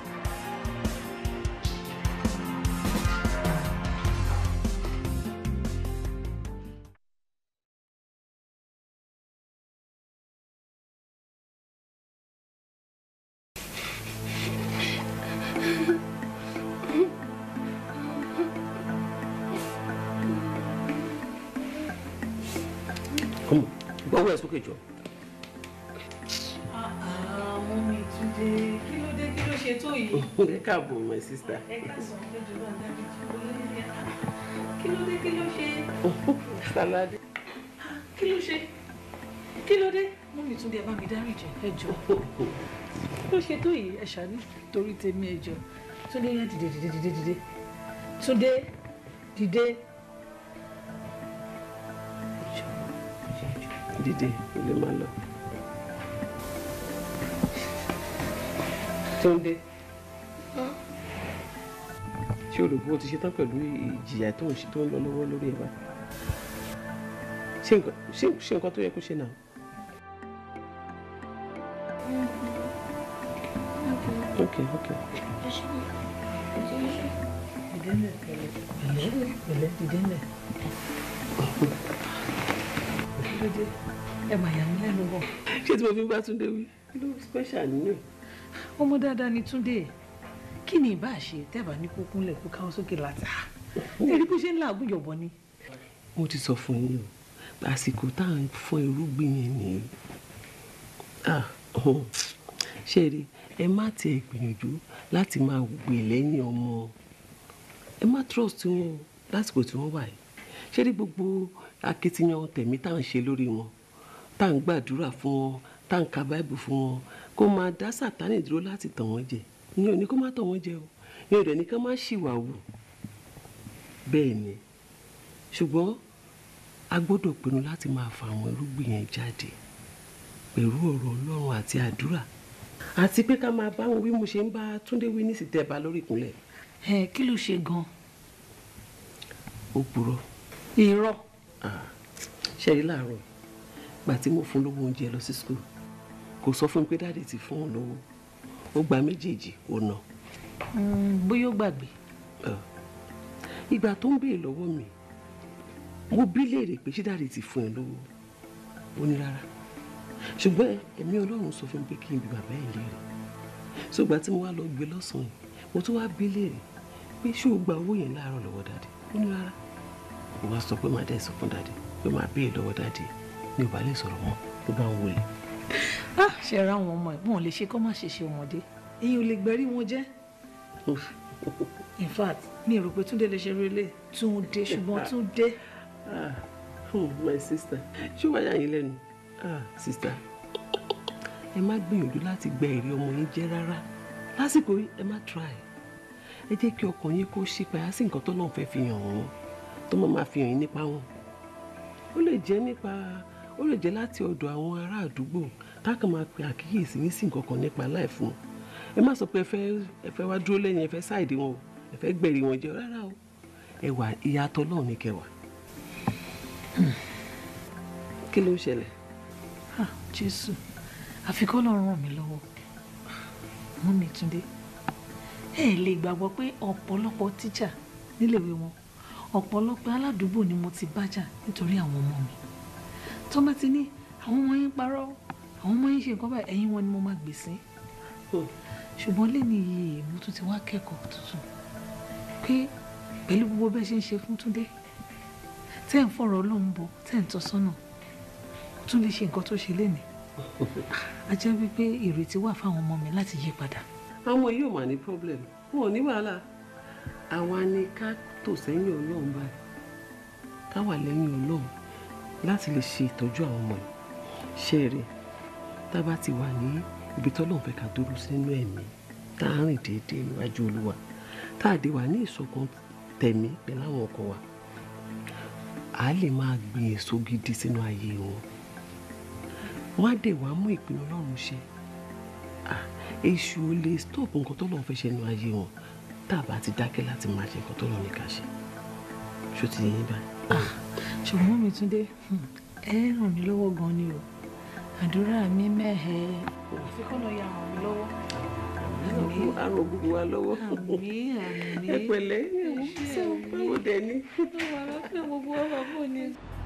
gbọ́wọ́ ẹ̀ sókè jọ. mú mi túnde kí ló dé kí ló ṣe tó yìí. ẹ káàbọ̀ my sister. ẹ ká sọ fún jù lọ dájú kí ló dé kí ló ṣe. salade. kí ló ṣe kí ló dé mú mi túnde ẹ bá mi dáríjì ẹ jọ kí ló ṣe tó yìí ẹ ṣàní torí tèmi ẹ jọ túnde yẹn dìde dìde dìde dìde túnde dìde. dìde o lè máa lọ. Túndé ṣé o rò pé o ti ṣetán pẹ̀lú ìjìyà tó ń ṣe tó ń lọ lọ́wọ́ lórí ẹ̀ bá ṣé nǹkan ṣé ṣé nǹkan tó yẹ kó ṣe náà. ok ok dìde ńlẹ̀ pẹ̀lẹ́ pẹ̀lẹ́ pẹ̀lẹ́ dìde ńlẹ̀. kí ló dé ẹ mà yà mí lẹ́nu bọ̀. ṣé tí mo fi ń bá Túndé wí kí ló special nínú ẹ̀. ọmọ dáadáa ni Túndé kí ni ìbá ṣe tẹ́bà ní kó kúnlẹ̀ kó káwọ́ sókè láta èrí bó ṣe ń làágùn yọ̀bọ ni. mo ti sọ fún yín o àsìkò tá à ń fọ́n irúgbìn yẹn nìyí Ah, oh. ṣé rí ẹ má tiẹ̀ gbìyànjú láti máa gbè lẹ́yìn ọmọ ẹ má trust wọn o lásìkò tí wọ́n wà yìí ṣé rí gbogbo akitiyan tẹ̀mí tá à ń ṣe lórí wọn tá à ń gbàdúrà fún wọn tá à ń ka báìbù fún wọn kó máa dá sàtánì dúró láti tàn wọ́n jẹ ìyẹn ò ní kó má tàn wọ́n jẹ o ìyẹn ò dẹ̀ ní ká má ṣìwà wù bẹ́ẹ̀ ni ṣùgbọ́n a gbọ́dọ̀ pinnu láti máa fa àwọn irúgbìn yẹn jáde pẹ̀lú ọ̀rọ̀ ọlọ́run àti àdúrà àti pé ká máa bá wọn wí mo ṣe ń bá túndé wí nísìtẹ́ bá lórí ìkúnlẹ̀ ẹ kí ló ṣe gan. ó purọ́ irọ́. ṣe rí láàárọ̀ gbà tí mo fún lówó oúnjẹ lọ sí skul kò sọ fún mi pé dáàdì ti fún òun lówó ó gba méjèèjì ó ná bóyá ó gbàgbé. ìgbà tó ń béèrè lọ́wọ́ mi mo bí léèrè pé ṣé dáàdì ti fún ẹ lówó ó ní rárá ṣùgbọ́n ẹ̀mí ọlọ́run sọ fún mi pé kí n bi bàbá ẹ̀ léèrè ṣùgbọ́n tí mo wá lọ gbé lọ́sàn-án yìí mo tún wá bí léèrè pé ṣé o gba owó yẹn láàárọ̀ lọ́wọ́ dáàdì ó ní rárá mo wá sọ pé màá dẹ́ sọ fún dáàdì pé màá béèrè lọ́wọ́ dáàdì mi ò bá lè sọ̀rọ̀ mọ́ ló bá ń wọlé. ah ṣe ra àwọn ọmọ ẹ wọn ò lè ṣe kọ́ má ṣe ṣe ọmọdé èyí ò lè gbẹ̀rí wọn jẹ́. in fact mi ò rò pé túndé lè ṣe relé túndé ṣùgbọ́n túndé. ah hmm, my sister ṣé wàá yà yín lẹ́nu ah sister ẹ má gbìyànjú láti gba èrè ọmọ yín jẹ rárá lásìkò yìí ẹ má try ẹ jẹ́ kí ọkàn yín kó ṣí payá sí nǹkan tó náà fẹ́ fi hàn wọ́n tó máa máa fi hàn yín nípa wọn ó lè jẹ́ nípa ó lè jẹ́ láti ọ̀dọ̀ àwọn ará àdúgbò táàkàn máa pe àkíyèsí yín sí nǹkan kan nípa láìfún wọn ẹ má sọ pé ẹ fẹ́ ẹ fẹ́ wá dúró lẹ́yìn ẹ fẹ́ sáìdì wọn o ẹ fẹ́ gbẹ̀rì wọn jẹ rárá o ẹ wà ìyàtọ̀ náà ní kẹwàá kí ló ń ṣẹlẹ̀. Ah, jésù àfi kọ́ lọ́ọ́ ràn mí lọ́wọ́ mú mi túndé ẹ ẹ lè gbàgbọ́ pé ọ̀pọ̀lọpọ̀ tíjà níléèwé wọn ọ̀pọ̀lọpọ̀ aládùúgbò ni mo ti bájà nítorí àwọn ọmọ mi tó bá ti ní àwọn ọmọ yín parọ́ àwọn ọmọ yín ṣe nǹkan báyìí ẹ̀yìn wọn ni mo máa gbèsè ṣùgbọ́n lẹ́nu yìí mo tún ti wá kẹ́kọ̀ọ́ tuntun pé pẹ̀lú gbogbo bẹ́ẹ̀ ṣe ń ṣe fún túndé tẹ́ ń fọ̀rọ̀ ọlọ́run bọ̀ tẹ́ ń tọ́ sọ́nà ó tún lè ṣe nǹkan tó ṣe lénìí a jẹ́ wípé ìrètí wà fáwọn ọmọ mi láti yí padà. àwọn yóò mà ní problem wọn ò ní wàhálà àwa ni ká tò sẹ́yìn ọlọ́run báyìí ká wà lẹ́yìn ọlọ́run láti lè ṣe ìtọ́jú àwọn ọmọ yìí ṣe rè tá a bá ti wà ní ibi tọ́lọ́run fẹ́ ká dúró sínú ẹ̀mí tá a rìn déédéé níwájú olúwa tá a dé wà ní ìṣọ̀kan tẹ̀mí pẹ̀lú àwọn ọkọ wa a lè máa gbin èso gidi sínú ayé wọn wọn á dé wàá mú ìpinnu ọlọ́run ṣe Ah, èṣù ò lè stop nǹkan tó lọ́n fẹ́ ṣe nínú ayé wọn tá a bá ti dákẹ́ láti máa ṣe nǹkan tó lọ́n ní ká ṣe ṣó ti yé yín báyìí. ṣùgbọ́n mi túndé ẹ ràn mí lọ́wọ́ gan ni o àdúrà mi mẹ́hẹ̀ àfi kọ́ lọ ya ràn mí lọ́wọ́. àrùn gbogbo wa lọ́wọ́ àmín àmín ẹ pẹ̀lẹ́ ṣé o pé o dẹ̀ ní. wà lọ́pẹ́ gbogbo ọ̀rọ̀ bò ní.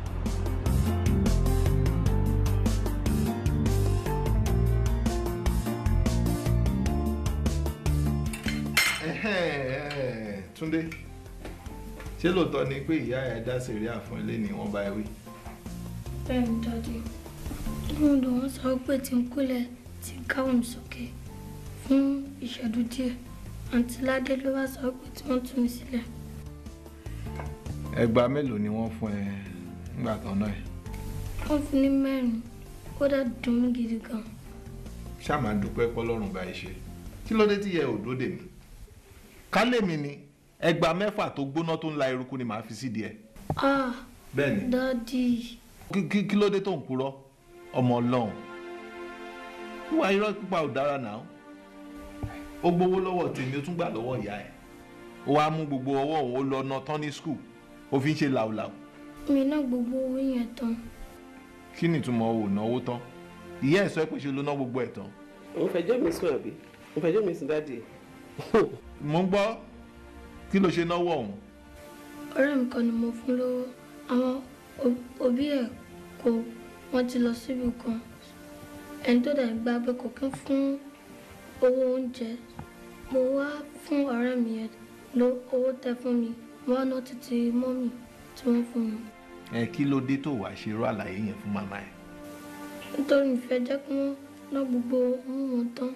Ẹhẹ́n, Túndé ṣé lóòótọ́ ni pé ìyá ẹ̀ dá sẹ̀ríà fún ilé ni wọ́n bá ẹ wí. bẹ́ẹ̀ni dájú inú ọdún wọn sọ pé tí ń kúlẹ̀ tí ń káwọn mi sókè fún ìṣẹ́jú díẹ̀ àǹtí ládé ló wá sọ pé tí wọ́n tú mi sílẹ̀. ẹgbàá mélòó ni wọ́n fún ẹ nígbà tán náà ẹ̀. wọ́n fún ní mẹ́rin ó dẹ̀ dùn mí gidi gan. ṣáà máa dúpẹ́ pọ́lọ́run bá ẹ ṣe kí ló dé tí yẹ òdó dè mí. kálẹ̀ mi ni ẹgbàá mẹ́fà tó gbóná tó ń la eruku ni màá fi sídìí ẹ̀. ah bẹ́ẹ̀ni dádì kí- kí kí ló dé tó ń purọ́ ọmọ ọlọ́run wíwá irọ́ pípa ò dára náà ó gbowó lọ́wọ́ tèmi ó tún gbà lọ́wọ́ ìyá ẹ̀ ó wá mú gbogbo ọwọ́ òun ó lọ ná tán ní skul ó fi ń ṣe làwùlàwù mi náà gbogbo owó yẹn tán kí ni ìtumọ̀ ò náwó tán ìyá ẹ̀ sọ pé ṣe ló ná gbogbo ẹ̀ tán. òun fẹjọ́ mi sùn àbí òun fẹjọ́ mi sùn dáàdì. mo ń gbọ́ kí ló ṣe náwó ọ̀hún ọ̀rẹ́ mi kan ni mo fún lówó àwọn òb- òbí ẹ̀ kò wọ́n ti lọ síbi kan ẹni tó dẹ̀ gba pé kò kí ń fún owó oúnjẹ mo wá fún ọ̀rẹ́ mi yẹn ló owó tẹ fún mi mo wá ná títí mọ́mì tí wọ́n fún mi ẹ kí ló dé tó wàá ṣerú àlàyé yẹn fún màmá ẹ̀. nítorí mi fẹ́ jẹ́ kí wọ́n ná gbogbo owó wọn tán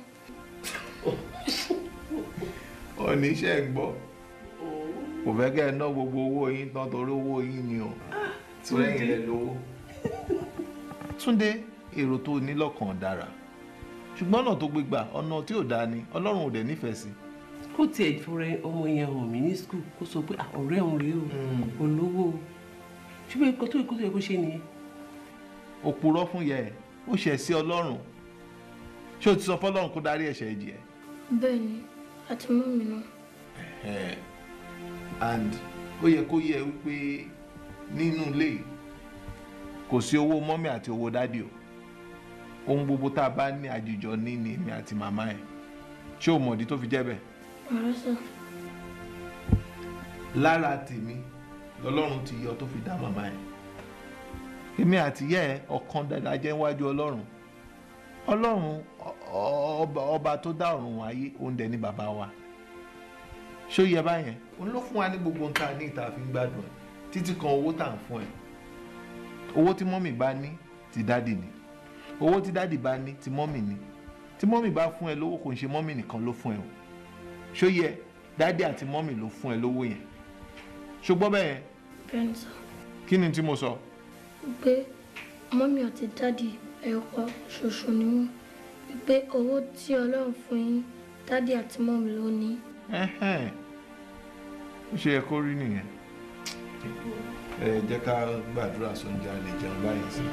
oníṣẹ́ ń gbọ́ kò fẹ́ kẹ́ ẹ ná gbogbo owó yín tán torí owó yín ni o torí ẹ̀yin lẹ lówó. Túndé èrò tó ní lọ́kàn dára ṣùgbọ́n ọ̀nà tó gbégbà ọ̀nà tí ò dáa ni Ọlọ́run ò dẹ̀ nífẹ̀ẹ́ sí. kó tiẹ̀ fúnra ọmọ yẹn hàn mí ní skul kó sọ pé "Ah, ọ̀rẹ́ òun rèé o olówó o ṣùgbọ́n ikọ̀ tó ikọ̀ tó yẹ kó ṣe nìyẹn. ó purọ́ fún yẹ ẹ̀ ó ṣẹ̀ sí Ọlọ́run ṣé o ti sọ fọlọ́run kó dárí ẹ̀ṣẹ̀ ẹ̀jì ẹ̀. bẹ́ẹ̀ ni àti mọ́mì náà Ẹ̀, and ó yẹ kó yẹ wípé nínú ilé yìí kò sí owó mọ́mí àti owó dádì o ohun gbogbo tá a bá ní àjùjọ ní ní èmi àti màmá ẹ̀ ṣé o mọ̀dí tó fi jẹ́ bẹ́ẹ̀. ọ̀rẹ́ sọ lára tèmi lọ́lọ́run ti yọ tó fi dá màmá ẹ̀ èmi àti ìyá ẹ̀ ọ̀kan dáadáa jẹ́ níwájú ọlọ́run ọlọ́run ọ- ọba ọba tó dá ọ̀run ayé òun dẹ̀ ní bàbá wa ṣó yẹ báyẹn òun ló fún wa ní gbogbo nǹkan ní ìta fi ń gbádùn ẹ̀ títí kan owó tà ń fún ẹ̀ owó tí mọ́mì bá ní ti dádì ni owó tí dádì bá ní ti mọ́mì ni tí mọ́mì bá fún ẹ lówó kò ń ṣe mọ́mì nìkan ló fún ẹ o ṣó yẹ dádì àti mọ́mì ló fún ẹ lówó yẹn ṣó gbọ́ bẹ́ẹ̀ yẹn bẹ́ẹ̀ ni sọ kí ni tí mo sọ pé mọ́mì àti dádì ẹ̀kọ́ ṣoṣo ni wọ́n wípé owó tí ọlọ́run fún yín dádì àti mọ́mì ló ní Ẹhẹ́n. ó ṣe yẹ kó rí nìyẹn ẹ jẹ́ ká gbàdúrà sóúnjẹ a lè jẹun báyìí sí.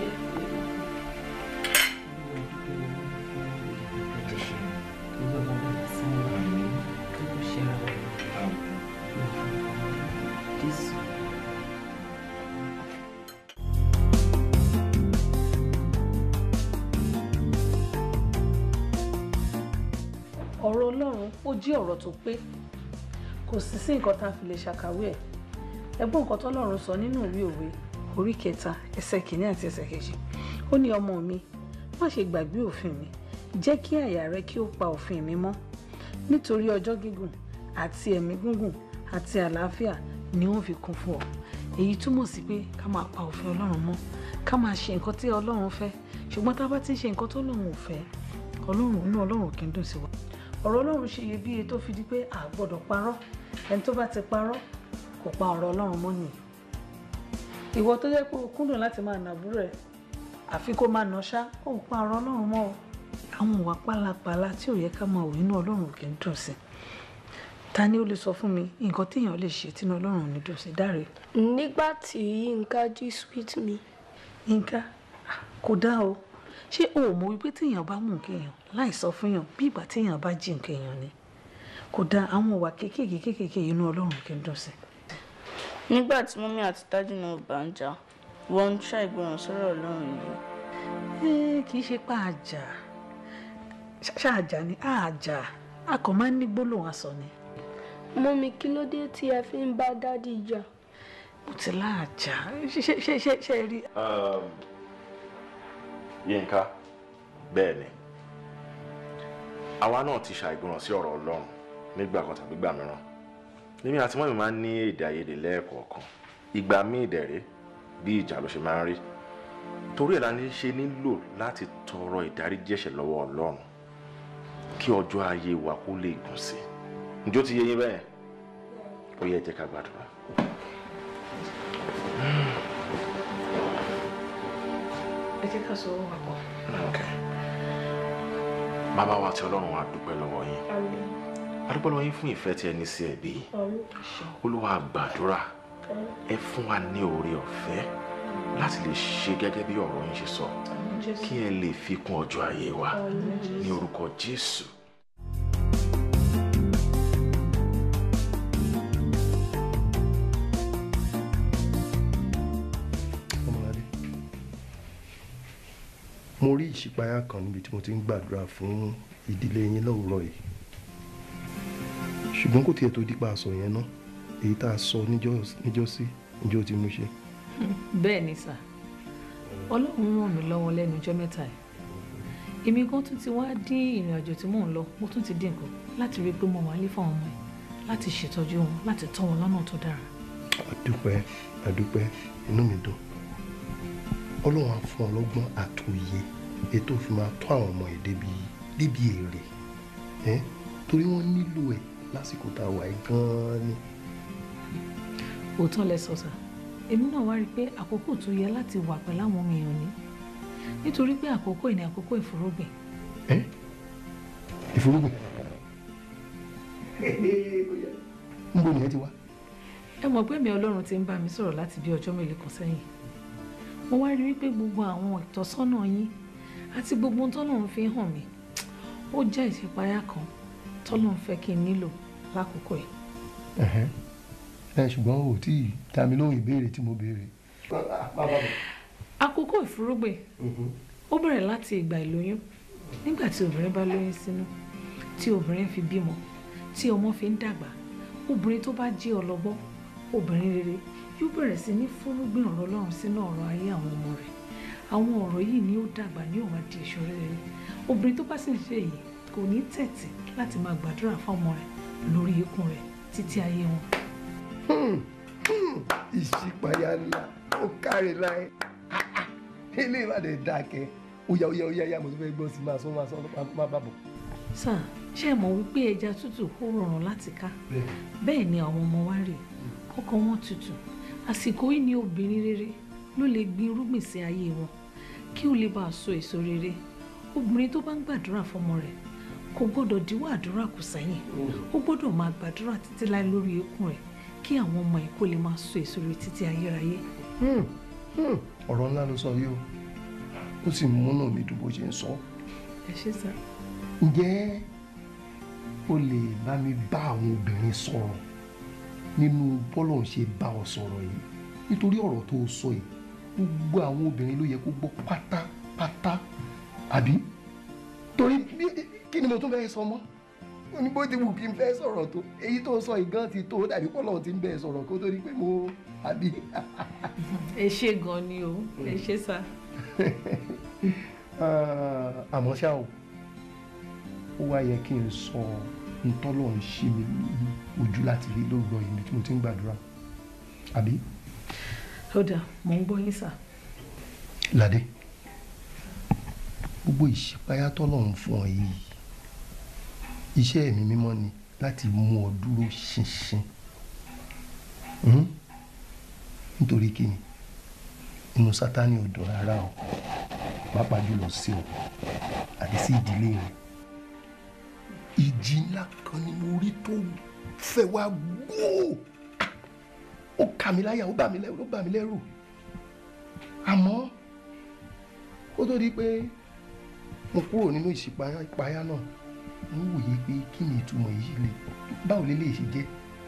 ọ̀rọ̀ ọlọ́run ó jẹ́ ọ̀rọ̀ tó pé kò sì sí nǹkan tá a fi lè ṣàkàwé ẹ̀ ẹgbọ́n nǹkan tọ́lọ́run sọ nínú ìwé òwe orí kẹta ẹsẹ̀ kìíní àti ẹsẹ̀ kejì ó ní ọmọ mi má ṣe gbàgbé òfin mi jẹ́ kí àyà rẹ kí ó pa òfin mi mọ́ nítorí ọjọ́ gígùn àti ẹ̀mí gígùn àti àlàáfíà ni wọ́n fi kún fún ọ èyí túmọ̀ sí pé ká máa pa òfin ọlọ́run mọ́ ká máa ṣe nǹkan tí ọlọ́run fẹ́ ṣùgbọ́n tá a bá ti ń ṣe nǹkan tó lọ́run ò fẹ́ ọlọ́run inú ọlọ́run kì í dùn sí wa ọ̀rọ̀ ọlọ́run ṣe iyebíye tó fi di pé a gbọ́dọ̀ parọ́ ẹni tó bá ti parọ́ kò pa ọ̀rọ̀ ọlọ́run mọ́ nìyí ìwọ tó jẹ́ pé o kúndùn láti máa nàbúrò ẹ̀ àfi kó máa nà ṣá ó pa ọ̀rọ̀ ọlọ́run mọ́ o àwọn ìwà pálapàla tí ò yẹ ká máa wò inú ọlọ́run kì í dùn sí ta ni ó lè sọ fún mi nǹkan téèyàn lè ṣe tínú ọlọ́run ò ní dùn sí dáre. nígbà tí Yínká jí sweet mi. Yínká kò dá o ṣé o ò mọ wípé téèyàn bá mú nǹkan èèyàn láì sọ fún yàn bí ìgbà téèyàn bá jí nǹkan èèyàn ni kò dá àwọn ìwà kéékèèké kéékèèké inú ọlọ́run kì í dùn sí. nígbà tí mọ́mí àti tájú náà bá ń jà wọ́n ń ṣàìgbọràn sọ́rọ̀ ọlọ́run yìí. ẹ kì í ṣe pa àjà ṣáàjà ni àjà a kàn máa ń ní gbólóhùn aṣọ ni. mọ́mí kí ló dé tí ẹ fi ń bá dádì jà. mo ti láàjà ṣe ṣe ṣe ṣe rí. Yínká bẹ́ẹ̀ ni àwa náà ti ṣàìgbọràn sí ọ̀rọ̀ Ọlọ́run nígbà kan tàbí gbà mìíràn níbi àti mọ́mí máa ń ní èdè àìyedè lẹ́ẹ̀kọ̀ọ̀kan ìgbà míì dẹ̀rẹ́ bí ìjà ló ṣe máa ń rí torí ẹ̀ la ní ṣe nílò láti tọrọ ìdáríjì ẹ̀ṣẹ̀ lọ́wọ́ Ọlọ́run kí ọjọ́ ayé wa kó lè gùn sí i njó ti yé yín bẹ́ẹ̀ ó yẹ jẹ́ ká gbàdúrà. ẹ jẹ́ ká sọ owó wa pọ̀. Okay. bàbá wa tí Ọlọ́run wa dúpẹ́ lọ́wọ́ yín a dúpẹ́ lọ́wọ́ yín fún ìfẹ́ tí ẹ ní sí ẹbí Olúwa gbàdúrà ẹ fún wa ní oore ọ̀fẹ́ láti lè ṣe gẹ́gẹ́ bí ọ̀rọ̀ yín ṣe sọ kí ẹ lè fi kún ọjọ́ ayé wa ní orúkọ Jésù. ọmọládé mo rí ìṣípayá kan níbi tí mo ti ń gbàdúrà fún ìdílé yín lówùúrọ̀ yìí ṣùgbọ́n kò tiẹ̀ tó dípa àsọ yẹn náà èyí tá a sọ níjọ́sí níjọ́ tí mo ṣe. bẹ́ẹ̀ ni sà ọlọ́run ràn mí lọ́wọ́ lẹ́nu ọjọ́ mẹ́ta yìí èmi gan tún ti wá dín ìrìn àjò tí mò ń lọ mo tún ti dín nǹkan láti rí i pé mo wà ní fáwọn ọmọ ẹ̀ láti ṣètọ́jú wọn láti tọ́ wọn lọ́nà tó dára. àdúpẹ́ àdúpẹ́ inú mi dùn ọlọ́run á fún ọlọ́gbọ́n àtòyè ètò òfin máa tọ́ àwọn ọmọ ẹ̀ débi débi èrè ẹ́ torí wọ́n nílò ẹ̀ lásìkò tá a wà yìí gan-an ni. òótọ́ lẹ sọ sà èmi náà wá rí i pé àkókò tó yẹ láti wà pẹ̀lú àwọn ọmọ èèyàn ni nítorí pé àkókò yìí ni àkókò ìfúrúgbìn. ẹ ìfúrúgbìn níbo ni ẹ ti wá. ẹ mọ̀ pé mi ọlọ́run ti ń bá mi sọ̀rọ̀ láti bí ọjọ́ mélòó kan sẹ́yìn mo wá rí wípé gbogbo àwọn ìtọ́sọ́nà yín àti gbogbo ohun tọ́lọ́run fi hàn mí ó jẹ́ ìṣípayá kan tọ́lọ́run fẹ́ kí n nílò lákòókò yìí. ẹ ṣùgbọ́n o ò tí ì dá mi lóhùn ìbéèrè tí mo béèrè. àkókò ìfúrúgbìn ó bẹ̀rẹ̀ láti ìgbà ìlóyún nígbà tí obìnrin bá lóyún sínú tí obìnrin fi bímọ tí ọmọ fi ń dàgbà obìnrin tó bá jẹ́ ọlọ́gbọ́n obìnrin rere yóò bẹ̀rẹ̀ sí ní fúnrúgbìn ọ̀rọ̀ ọlọ́run sínú ọ̀rọ̀ ayé àwọn ọmọ rẹ̀ àwọn ọ̀rọ̀ yìí ni ó dàgbà ní òun àti ìṣòro rere obìnrin tó bá sì ń ṣe èyí kò ní tẹ̀tì láti máa gbàdúrà fáwọn rẹ̀ lórí ikùn rẹ̀ títí ayé wọn. ìṣípayá ńlá ó kárí láì ilé ìbàdàn dákẹ́ óyá óyá óyá yá mo tún fẹ́ gbọ́ sí máa sọ máa sọ máa bá bọ̀. sàn ṣé ẹ mọ̀ wípé ẹja tútù ó rọrùn láti ká bẹ́ẹ̀ ni àwọn ọmọ wa rè ọkàn wọn tutù àsìkò yìí ni obìnrin rere ló lè gbin irúgbìn sí ayé wọn kí ó lè bá a so èso rere obìnrin tó bá ń gbàdúrà fọmọ rẹ̀ kò gbọ́dọ̀ díwọ́ àdúrà kù sẹ́yìn ó gbọ́dọ̀ máa gbàdúrà títí láì lórí eékún rẹ̀ kí àwọn ọmọ ẹ̀ kó lè máa so èso rẹ̀ títí ayérayé. Hmm, hmm, ọ̀rọ̀ ńlá ló sọ yìí o ó sì múnú mi dùn bó ṣe ń sọ ẹ ṣé sá. ǹjẹ́ o lè bá mi bá àwọn obìnrin sọ̀rọ̀ nínú bọ́lọ̀ ń ṣe bá ọ sọ̀rọ̀ yìí nítorí ọ̀rọ̀ tó o sọ yìí gbogbo àwọn obìnrin ló yẹ kó gbọ́ pátápátá àbí torí bí- kí ni mo tún fẹ́ sọ mọ́ ó ní bó ti wù kí n fẹ́ sọ̀rọ̀ tó èyí tó sọ yìí gan ti tó dàbí pọ́lọ̀ ti ń bẹ̀ sọ̀rọ̀ kó tó di pé mo àbí. ẹ ṣé gan ni o ẹ ṣé sá. Ah, àmọ́ ṣá o ó wá yẹ kí n sọ ntọ́lọ̀ ń ṣí mi ní ojú láti rí lóòrọ̀ yìí tí mo ti ń gbàdúrà àbí. ó dà mò ń gbọ́ yín sá. Ládé gbogbo ìṣípayá tọ́lọ́run fún ọ yìí iṣẹ́ ẹ̀mí mímọ́ ni láti mú ọ dúró ṣinṣin Hmm? nítorí kíni inú sátani ò dùn rárá o pàápàá jùlọ sí ọ àti sí ìdílé rẹ ìjì ńlá kan ni mo rí tó fẹ́ wá gbó ó kà mí láyà ó bà mí lẹ́rù ó bà mí lẹ́rù àmọ́ kó tó di pé mo kúrò nínú ìṣípayá ìpayá náà mo ń wòye pé kí ni ìtumọ̀ yìí lè báwo lè lè ṣe jẹ́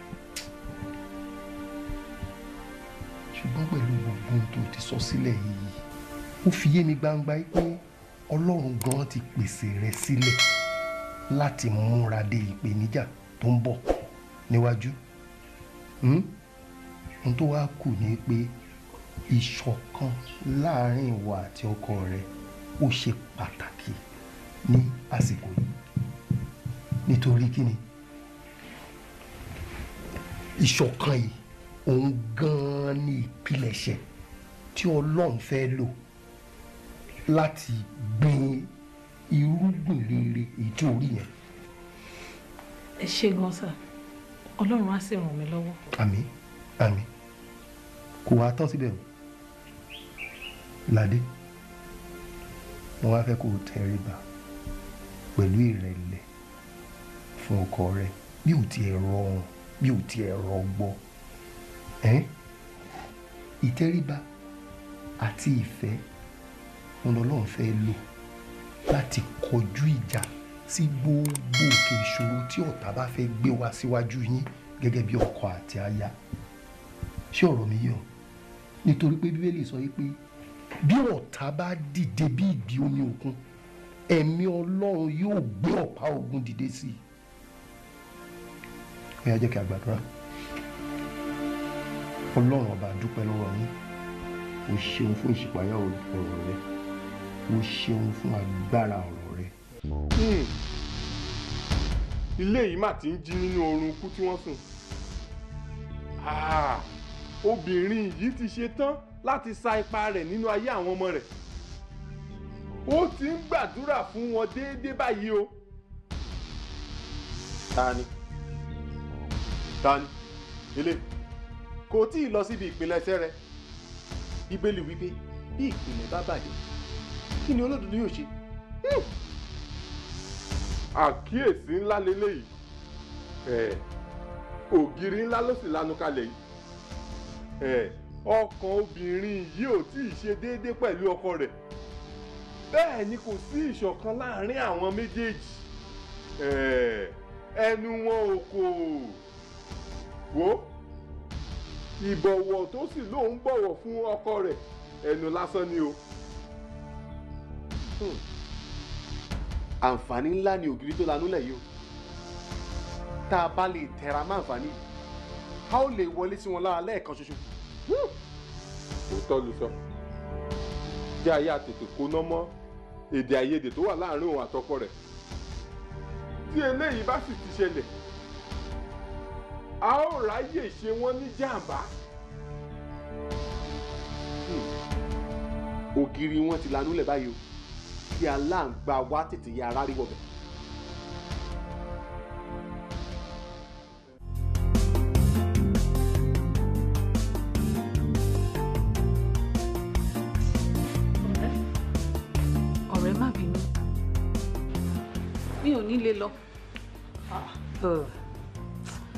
ṣùgbọ́n pẹ̀lú gbogbo ohun tó ti sọ sílẹ̀ yìí ó fi yé mi gbangba yìí pé ọlọ́run gan ti pèsè rẹ sílẹ̀ láti múra de ìpèníjà tó ń bọ̀ níwájú Hmm? ohun tó wá kù ni pé ìṣọ̀kan láàrin ìwọ àti ọkọ rẹ ó ṣe pàtàkì ní àsìkò yìí nítorí kíni ìṣọ̀kan yìí òun gan-an ní ìpilẹ̀ṣẹ̀ tí ọlọ́run fẹ́ lò láti gbin irúgbìn rere èyí tí orí yẹn ẹ ṣé gan sá ọlọ́run á sì ràn mí lọ́wọ́. àmín àmín kò wá tán síbẹ̀ o ládé mo wá fẹ́ kó o tẹríba pẹ̀lú ìrẹ̀lẹ̀ fún ọkọ rẹ bí ò tiẹ̀ rọrùn bí ò tiẹ̀ rọgbọ ẹ́n ìtẹríba àti ìfẹ́ òun Ọlọ́run fẹ́ lò láti kọjú ìjà sí gbogbo òkè ìṣòro tí ọ̀tá bá fẹ́ gbé wá síwájú yín gẹ́gẹ́ bí ọkọ àti aya ṣé ọ̀rọ̀ mi yọ nítorí pé bíbélì sọ yìí pé bí ọ̀tá bá dìde bí ìgbì omi òkun ẹ̀mí ọlọ́run yóò gbé ọ̀pá ogun dìde sí i. ó yá jẹ́ kí a gbàdúrà ọlọ́run ọba dúpẹ́ lọ́wọ́ yín o ṣeun fún ìṣípayá ọ̀rọ̀ rẹ o ṣeun fún agbára ọ̀rọ̀ rẹ. Hmm. ilé yìí mà ti ń jí nínú oorun ikú tí wọ́n sùn. Ah, obìnrin yìí ti ṣe tán láti sa ipá rẹ̀ nínú ayé àwọn ọmọ rẹ̀. ó ti ń gbàdúrà fún wọn déédéé báyìí o. ta ni ta ni ilé kò tí ì lọ síbi ìpilẹ̀ṣẹ̀ rẹ̀ bíbélì wípé bí ìpìlẹ̀ bá bàjẹ́ kí ni olódodo yóò ṣe. àkíyèsí ńlá leléyìí ẹ ògiri ńlá ló sì lanu kalẹ̀ yìí ẹ ọkàn obìnrin yìí ò tí ì ṣe déédéé pẹ̀lú ọkọ rẹ̀ bẹ́ẹ̀ ni kò sí ìṣọ̀kan láàrin àwọn méjèèjì ẹ ẹnu wọn ò kò wò ìbọ̀wọ̀ tó sì lóun bọ̀wọ̀ fún ọkọ rẹ̀ ẹnu lásán ni o. Hmm. àǹfààní ńlá ni ògiri tó lanú lẹ̀ yìí o tá a bá lè tẹra mọ́ àǹfààní yìí a ó lè wọlé sí wọn lára lẹ́ẹ̀kan ṣoṣo. òótọ́ ló sọ jẹ́ ayé àtètè kóná mọ́ èdè àìyedè tó wà láàrin òun àtọkọ rẹ̀ tí eléyìí bá sì ti ṣẹlẹ̀ a ó ráyè ṣe wọ́n ní jàǹbá. ògiri wọn ti lanú lẹ̀ báyìí o kí aláǹgbá wa tètè ya ara rí wọbẹ̀. ọ̀rẹ́ ọ̀rẹ́ má bínú mi ò ní lè lọ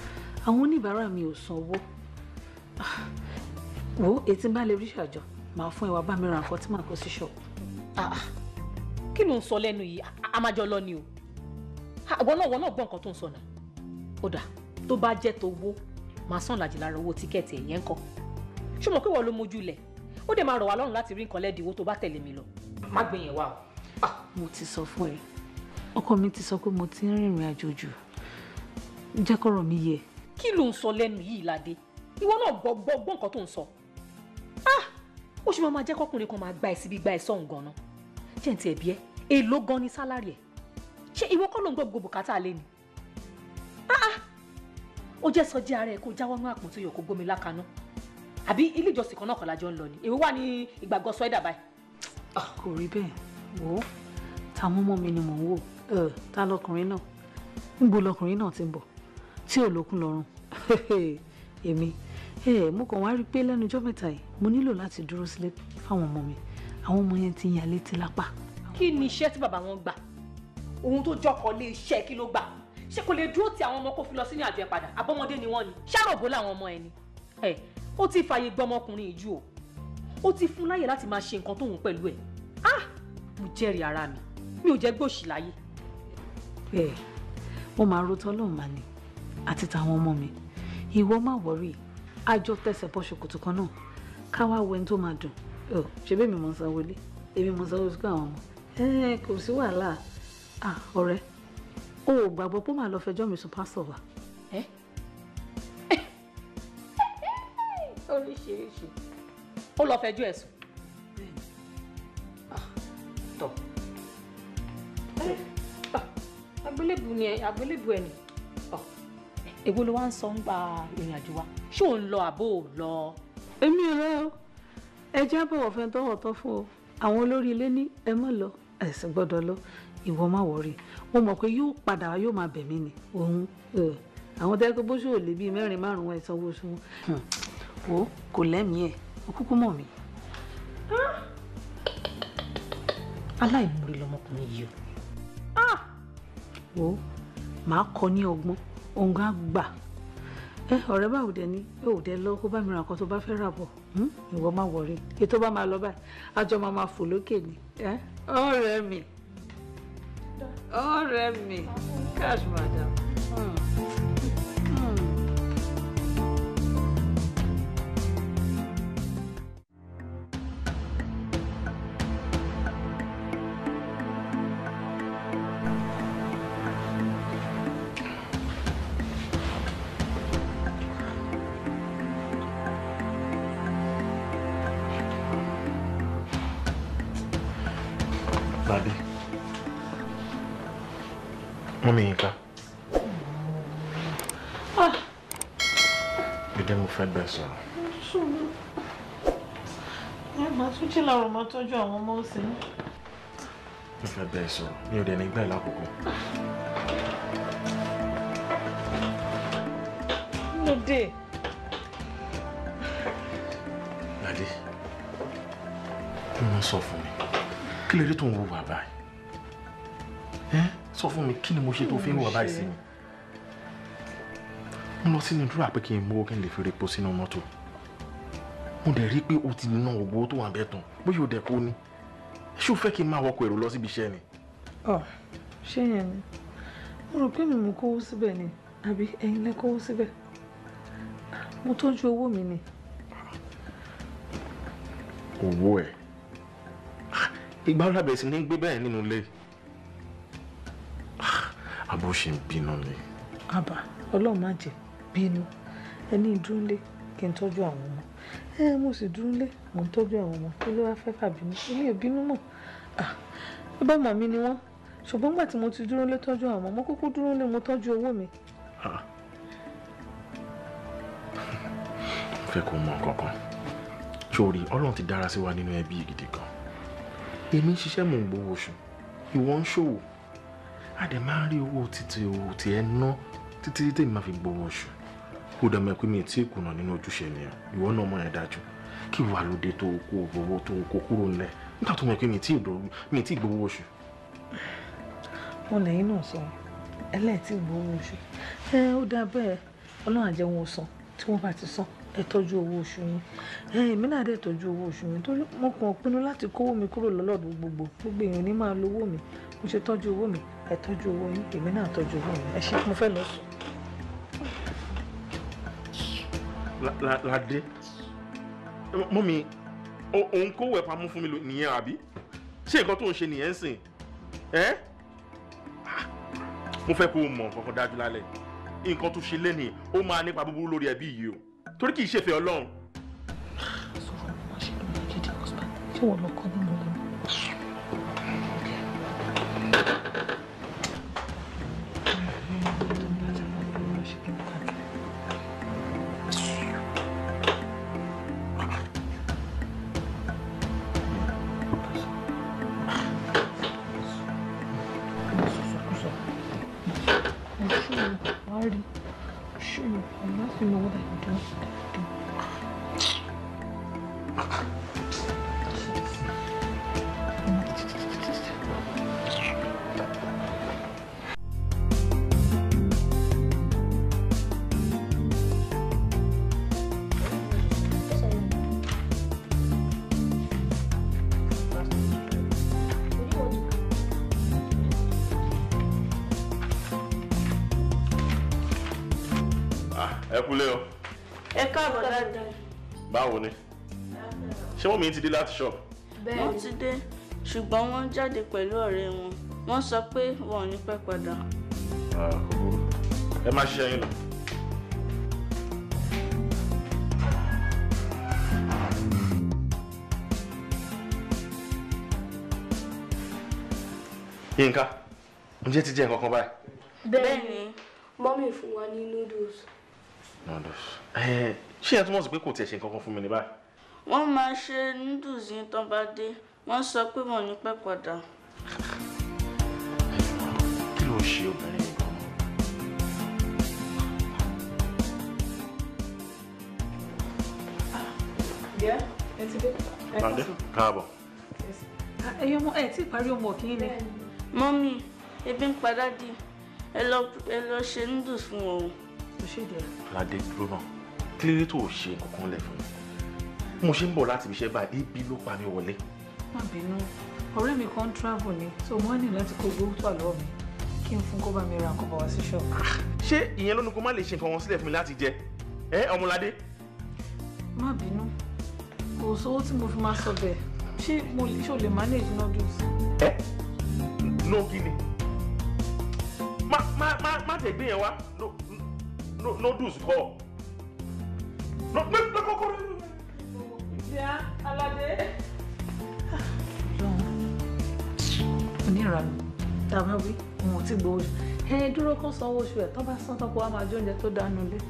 àwọn oníbàárà mi ò sanwó Ah, wo ètí bá lè rí ṣàjọ màá fún ẹ wá bá mi ra nǹkan tí màá kó sí ṣọ́ọ̀bù. Ah, ah. kí ló ń sọ lẹ́nu yìí A- a máa jọ lọ ni o Ah, ìwọ náà ìwọ náà gbọ́ nǹkan tó ń sọ náà ó dà tó bá jẹ́ tó wó máa san làjì lára owó tíkẹ́ẹ̀tì ẹ̀yẹ́ ńkọ́ ṣé mo pé wọ́n ló mójú lẹ̀ ó dẹ̀ máa rọ̀ wá lọ́rùn láti rí nǹkan lẹ́dínwó tó bá tẹ̀lé mi lọ má gbé yẹn wá o. mo ti sọ fún ẹ ọkọ mi ti sọ pé mo ti ń rìnrìn àjò jù jẹ́ kọ́rọ̀ mi yé kí ló ń sọ lẹ́nu yìí ládé ìwọ náà gbọ́ gbọ́ gbọ́ nǹkan tó ń sọ ah ó ṣe máa máa jẹ́ kọ́kùnrin kan máa gba ẹ̀ síbi gba ẹ̀ sọ̀hún gan-an jẹ́ ní ti ẹ̀bí ẹ̀ èèló gan ni sálárì ẹ̀ ṣé ìwọ kọ́ ló ń gbọ́ gbogbo bùkátà lé ni ah ah ó jẹ́ sọ jẹ́ ara ẹ̀ kó jáwọ́ nú àpò tó yọ kó gbómi lákanú àbí ilé ìjọsìn kan náà kọ́ la jọ ń lọ ni èwo wà ní ìgbàgbọ́ sọ ẹ̀dà báyìí. kò rí bẹ́ẹ̀ wò ó táwọn ọmọ mi ni mò ń wò ẹ ta lọkùnrin náà níbo lọkùnrin náà ti ń bọ̀ tí ò lókun lọ́rùn èmi ẹ mo kàn wá rí i pé lẹ́nu ọjọ́ mẹ́ta yìí mo nílò láti dúró sílé fáwọn ọmọ mi àwọn ọmọ yẹn ti ń ya létí lápá. kí ni iṣẹ́ tí bàbá wọn gbà ohun tó jọkọ̀ lé iṣẹ́ kí ló gbà ṣé kò lè dúró ti àwọn ọmọ kó fi lọ sínú àjọ ẹ̀ padà àbọ̀mọdé ni wọ́n ni ṣàròbó làwọn ọmọ ẹ̀ ni ẹ̀ ó ti fààyè gbọ́ ọmọkùnrin ìjú o ó ti fún láyè láti máa ṣe nǹkan tó wù pẹ̀lú ẹ̀ ah mo jẹ́rìí ara mi mi ò jẹ́ gbòòṣì láyé. bẹ́ẹ̀ mo máa ro tọ́lọ́run mà ní àti tàwọn ọmọ mi ìwọ má wọrí àjọ tẹsẹ̀ bọ́ ṣòkòtò kan náà ká wá wo ẹni tó máa dùn ọ ṣebí èmi mo ń sanwó lé èmi mo ń sanwó sí àwọn ọmọ ẹ kò sí wàhálà ah ọ̀rẹ́ o ò gbàgbọ́ pé ó máa lọ fẹjọ́ mi sùn pásítọ̀ wa. ẹ oríṣiríṣi ó lọ fẹjọ́ ẹ̀ sùn. tọ agbélébù ni agbélébù ẹ ni èwo ló wá ń sọ ń gba ìrìn àjò wa ṣé ò ń lọ àbó ò lọ. èmi ò lọ o ẹ já bọ̀wọ̀ fẹ́ tọwọ́ tọ́ fún o àwọn olórí ilé ní ẹ má lọ ẹ sì gbọ́dọ̀ lọ ìwọ má wọrí mo mọ̀ pé yóò padà wá yóò máa bẹ̀ mí ni òun àwọn tẹ́kọ̀ bó ṣòwò lè bíi mẹ́rin márùn-ún ẹ̀ sanwó oṣù wọn o kò lẹ́mìí ẹ̀ o kúkú mọ̀ mí. aláìmoore lọmọkùnrin yìí o o màá kọ ní ọgbọ́n òun á gbà ẹ ọ̀rẹ́ báwo dẹ ni ẹ ò dẹ lọ kó bá mi ra nǹkan tó bá fẹ́ rà bọ̀ ìwọ má wọrí ètò bá máa lọ báyìí àjọ máa máa fò lókè ni ọ̀rẹ́ mi ọ̀rẹ́ mi cash madam. Mm. Mm. Ládé. Mọ́mí yín ká. Gbèdé mo fẹ́ bẹ̀ sọ̀rọ̀. ẹ máa tún jí làwọn máa tọ́jú àwọn ọmọ òsì ní. Mo fẹ́ bẹ̀ sọ̀rọ̀. Mi ò dẹ̀ ní gbà lákòókò. lóde. Ládé. Kí ló ń sọ fún mi? Kí lè rí tó ń wo bàbá yìí? Ẹ́ sọ fún mi kí ni mo ṣe tó fi ń wo bàbá yìí sí mi? Mo lọ sínú dúrà pé kí n mú kí n lè fi repo sínú mọ́tò. Mo dẹ̀ rí pé o ti ná owó tó wà bẹ́ẹ̀ tán. Bóyá o dẹ̀ kó ni. Ṣé o fẹ́ kí n máa wọkọ̀ èrò lọ síbi iṣẹ́ ni? ọ ṣé yẹn ni mo rò pé mi mú kówó síbẹ̀ ni àbí ẹ̀yin lẹ kówó síbẹ̀ mo tọ́jú owó mi ni. Owó ẹ̀. Ìgbà wo la bẹ̀rẹ̀ sí ní gbé bẹ́ẹ̀ nínú ilé? Àbó ṣe ń bínú ni. àbá ọlọ́run má jẹ́ bínú ẹni ìdúrólé kí n tọ́jú àwọn ọmọ ẹ mo sì dúrólé mo ń tọ́jú àwọn ọmọ kí ló wá fẹ́ fàbínú èmi ò bínú mọ́ Ah, ẹ bá mọ̀ mí ni wọ́n ṣùgbọ́n gbà tí mo ti dúrólé tọ́jú àwọn ọmọ mo kúkú dúrólé mo tọ́jú owó mi. Mo fẹ́ kó mọ nǹkan kan. Sórí Ọlọ́run ti dára sí wa nínú ẹbí gidi gan. Èmi ń ṣiṣẹ́ mò ń gbowó oṣù. Ìwọ ń ṣòwò. A dẹ̀ máa ń rí owó títí owó tí ẹ ná títí tèmi máa fi gbowó oṣù. Kó dẹ̀ mọ̀ pé mi ì tí ì kùnà nínú ojúṣe nìyẹn. Ìwọ náà mọ̀ yẹn dájú. Kí wàá lóde tó kó owó tó kó kúrò nílẹ̀. Nígbà tó mọ̀ pé mi ì tí ì dòwú- mi ì tí ì gbowó oṣù. wọn lẹ́yìn náà sọ ẹlẹ́ẹ̀tì gbowó oṣù ẹ ó dáa bẹ́ẹ̀ ọlọ́run á jẹ́ wọn san tí wọ́n bá ti san ẹ tọ́jú owó oṣù yín ẹ èmi náà dẹ̀ tọ́jú owó oṣù mi torí mo kàn pinnu láti kówó mi kúrò lọ́lọ́dún gbogbo gbogbo èèyàn ní máa lówó mi mo ṣe tọ́jú owó mi ẹ tọ́jú owó yín èmi náà tọ́jú owó mi ẹ ṣe mo fẹ́ lọ sùn. La- La- Ládé mọ́ mi o- òun kó wẹ̀ pamọ́ fún mi lò- nìyẹn àbí ṣé nǹkan tó ń ṣe nìyẹn ń sìn ẹ́ Ah, mo fẹ́ kó o mọ̀ nǹkan kan dájú lálẹ́ nǹkan tó ṣe lẹ́nìí ó máa nípa búburú lórí ẹbí yìí o torí kì í ṣèfẹ́ ọlọ́run ṣé wọ́n lọ kọ́ nínú ilé mi. I'm sure you worry. I'm sure you I must know what I'm doing. Ah, ẹ kúlé o ẹ káàbọ̀ dáadáa. báwo ni ṣé wọ́n mi ti dé láti ṣọ́ọ̀bù wọ́n ti dé ṣùgbọ́n wọ́n jáde pẹ̀lú ọ̀rẹ́ wọn wọ́n sọ pé wọn ò ní pẹ́ padà. Ah, kò burú. ẹ má ṣiṣẹ́ yín lọ. Yínká ǹjẹ́ ti jẹ́ nǹkan kan báyìí. bẹ́ẹ̀ ni mọ́mì fún wa ní noodles. Noodles. Ẹ, ṣé ẹ túmọ̀ sí pé kò tiẹ̀ ṣe nǹkan kan fún mi ní báyìí. wọ́n máa ṣe noodles yín tán bá dé wọ́n sọ pé wọn ò ní pẹ́ padà. kí ló ṣe obìnrin yìí gan-an. Díẹ̀, ẹ ti dé. Ẹ Ládé káàsán. káàbọ̀. ẹyọ ọmọ ẹ tí ì parí ọmọ kí ni. mọ́mì ebi ń pa dádì ẹ lọ ẹ lọ ṣe noodles fún wọn o. kò ṣe díẹ̀. Ládé dúró náà kí ló dé tó o ṣe nǹkan kan lẹ̀ fún mi. Bí mo ṣe ń bọ̀ láti ibi iṣẹ́ báyìí ebi ló pa mí wọlé. má bínú ọ̀rẹ́ mi kan ń travel ni so mo wá ní láti kó gbówó tó àlọ́ mi kí n fún kó bá mi ra nǹkan bọ̀ wá sí ṣọ́ọ̀bù. ṣé ìyẹn ló ní kó má lè ṣe nǹkan wọn sílẹ̀ fún mi láti jẹ ẹ ọmọládé. má bínú kò sówó tí mo fi máa sọ bẹ́ẹ̀ ṣé mo lè ṣe ò lè manage noodles. ẹ no kí ni má má má má tẹ̀ gbé yẹn wá no no no dùs kọ́ no no no kọ́kọ́. ìyá aládé. onírànú tàbá wí òun ò tí gbowó oṣù ẹ dúró kán sanwó oṣù ẹ tó bá san tán kó wá máa jẹ oúnjẹ tó dánú lé.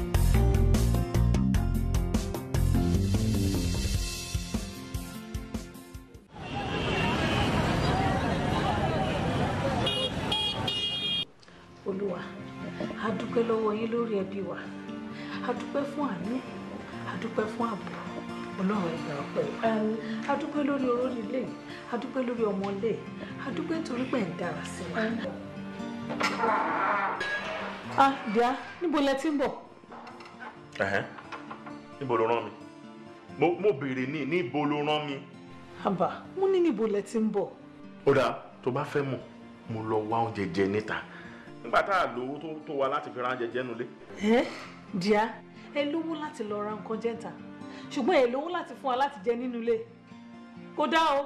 olúwa a dúpẹ́ lọ́wọ́ yín lórí ẹbí wa a dúpẹ́ fún àánú a dúpẹ́ fún ààbò ọlọ́run ẹgbẹ́ ọpẹ́ a dúpẹ́ lórí olórí ilé a dúpẹ́ lórí ọmọ ilé a dúpẹ́ nítorí pé ẹ̀ ń dára sí wa. ah díà níbo lẹ ti ń bọ̀. Ẹ̀hẹ́n. níbo ló rán mi mo mo béèrè ní níbo ló rán mi. àbá mo ní níbo lẹ ti ń bọ̀. ó dáa tó bá fẹ́ mọ̀ mo lọ wá oúnjẹ jẹ níta nígbà tá a lówó tó tó wa láti fi ra oúnjẹ jẹ nulẹ̀. ẹ díà ẹ lówó láti lọ ra nǹkan jẹ ta ṣùgbọ́n ẹ lówó láti fún wa láti jẹ nínú ilé kò dá o.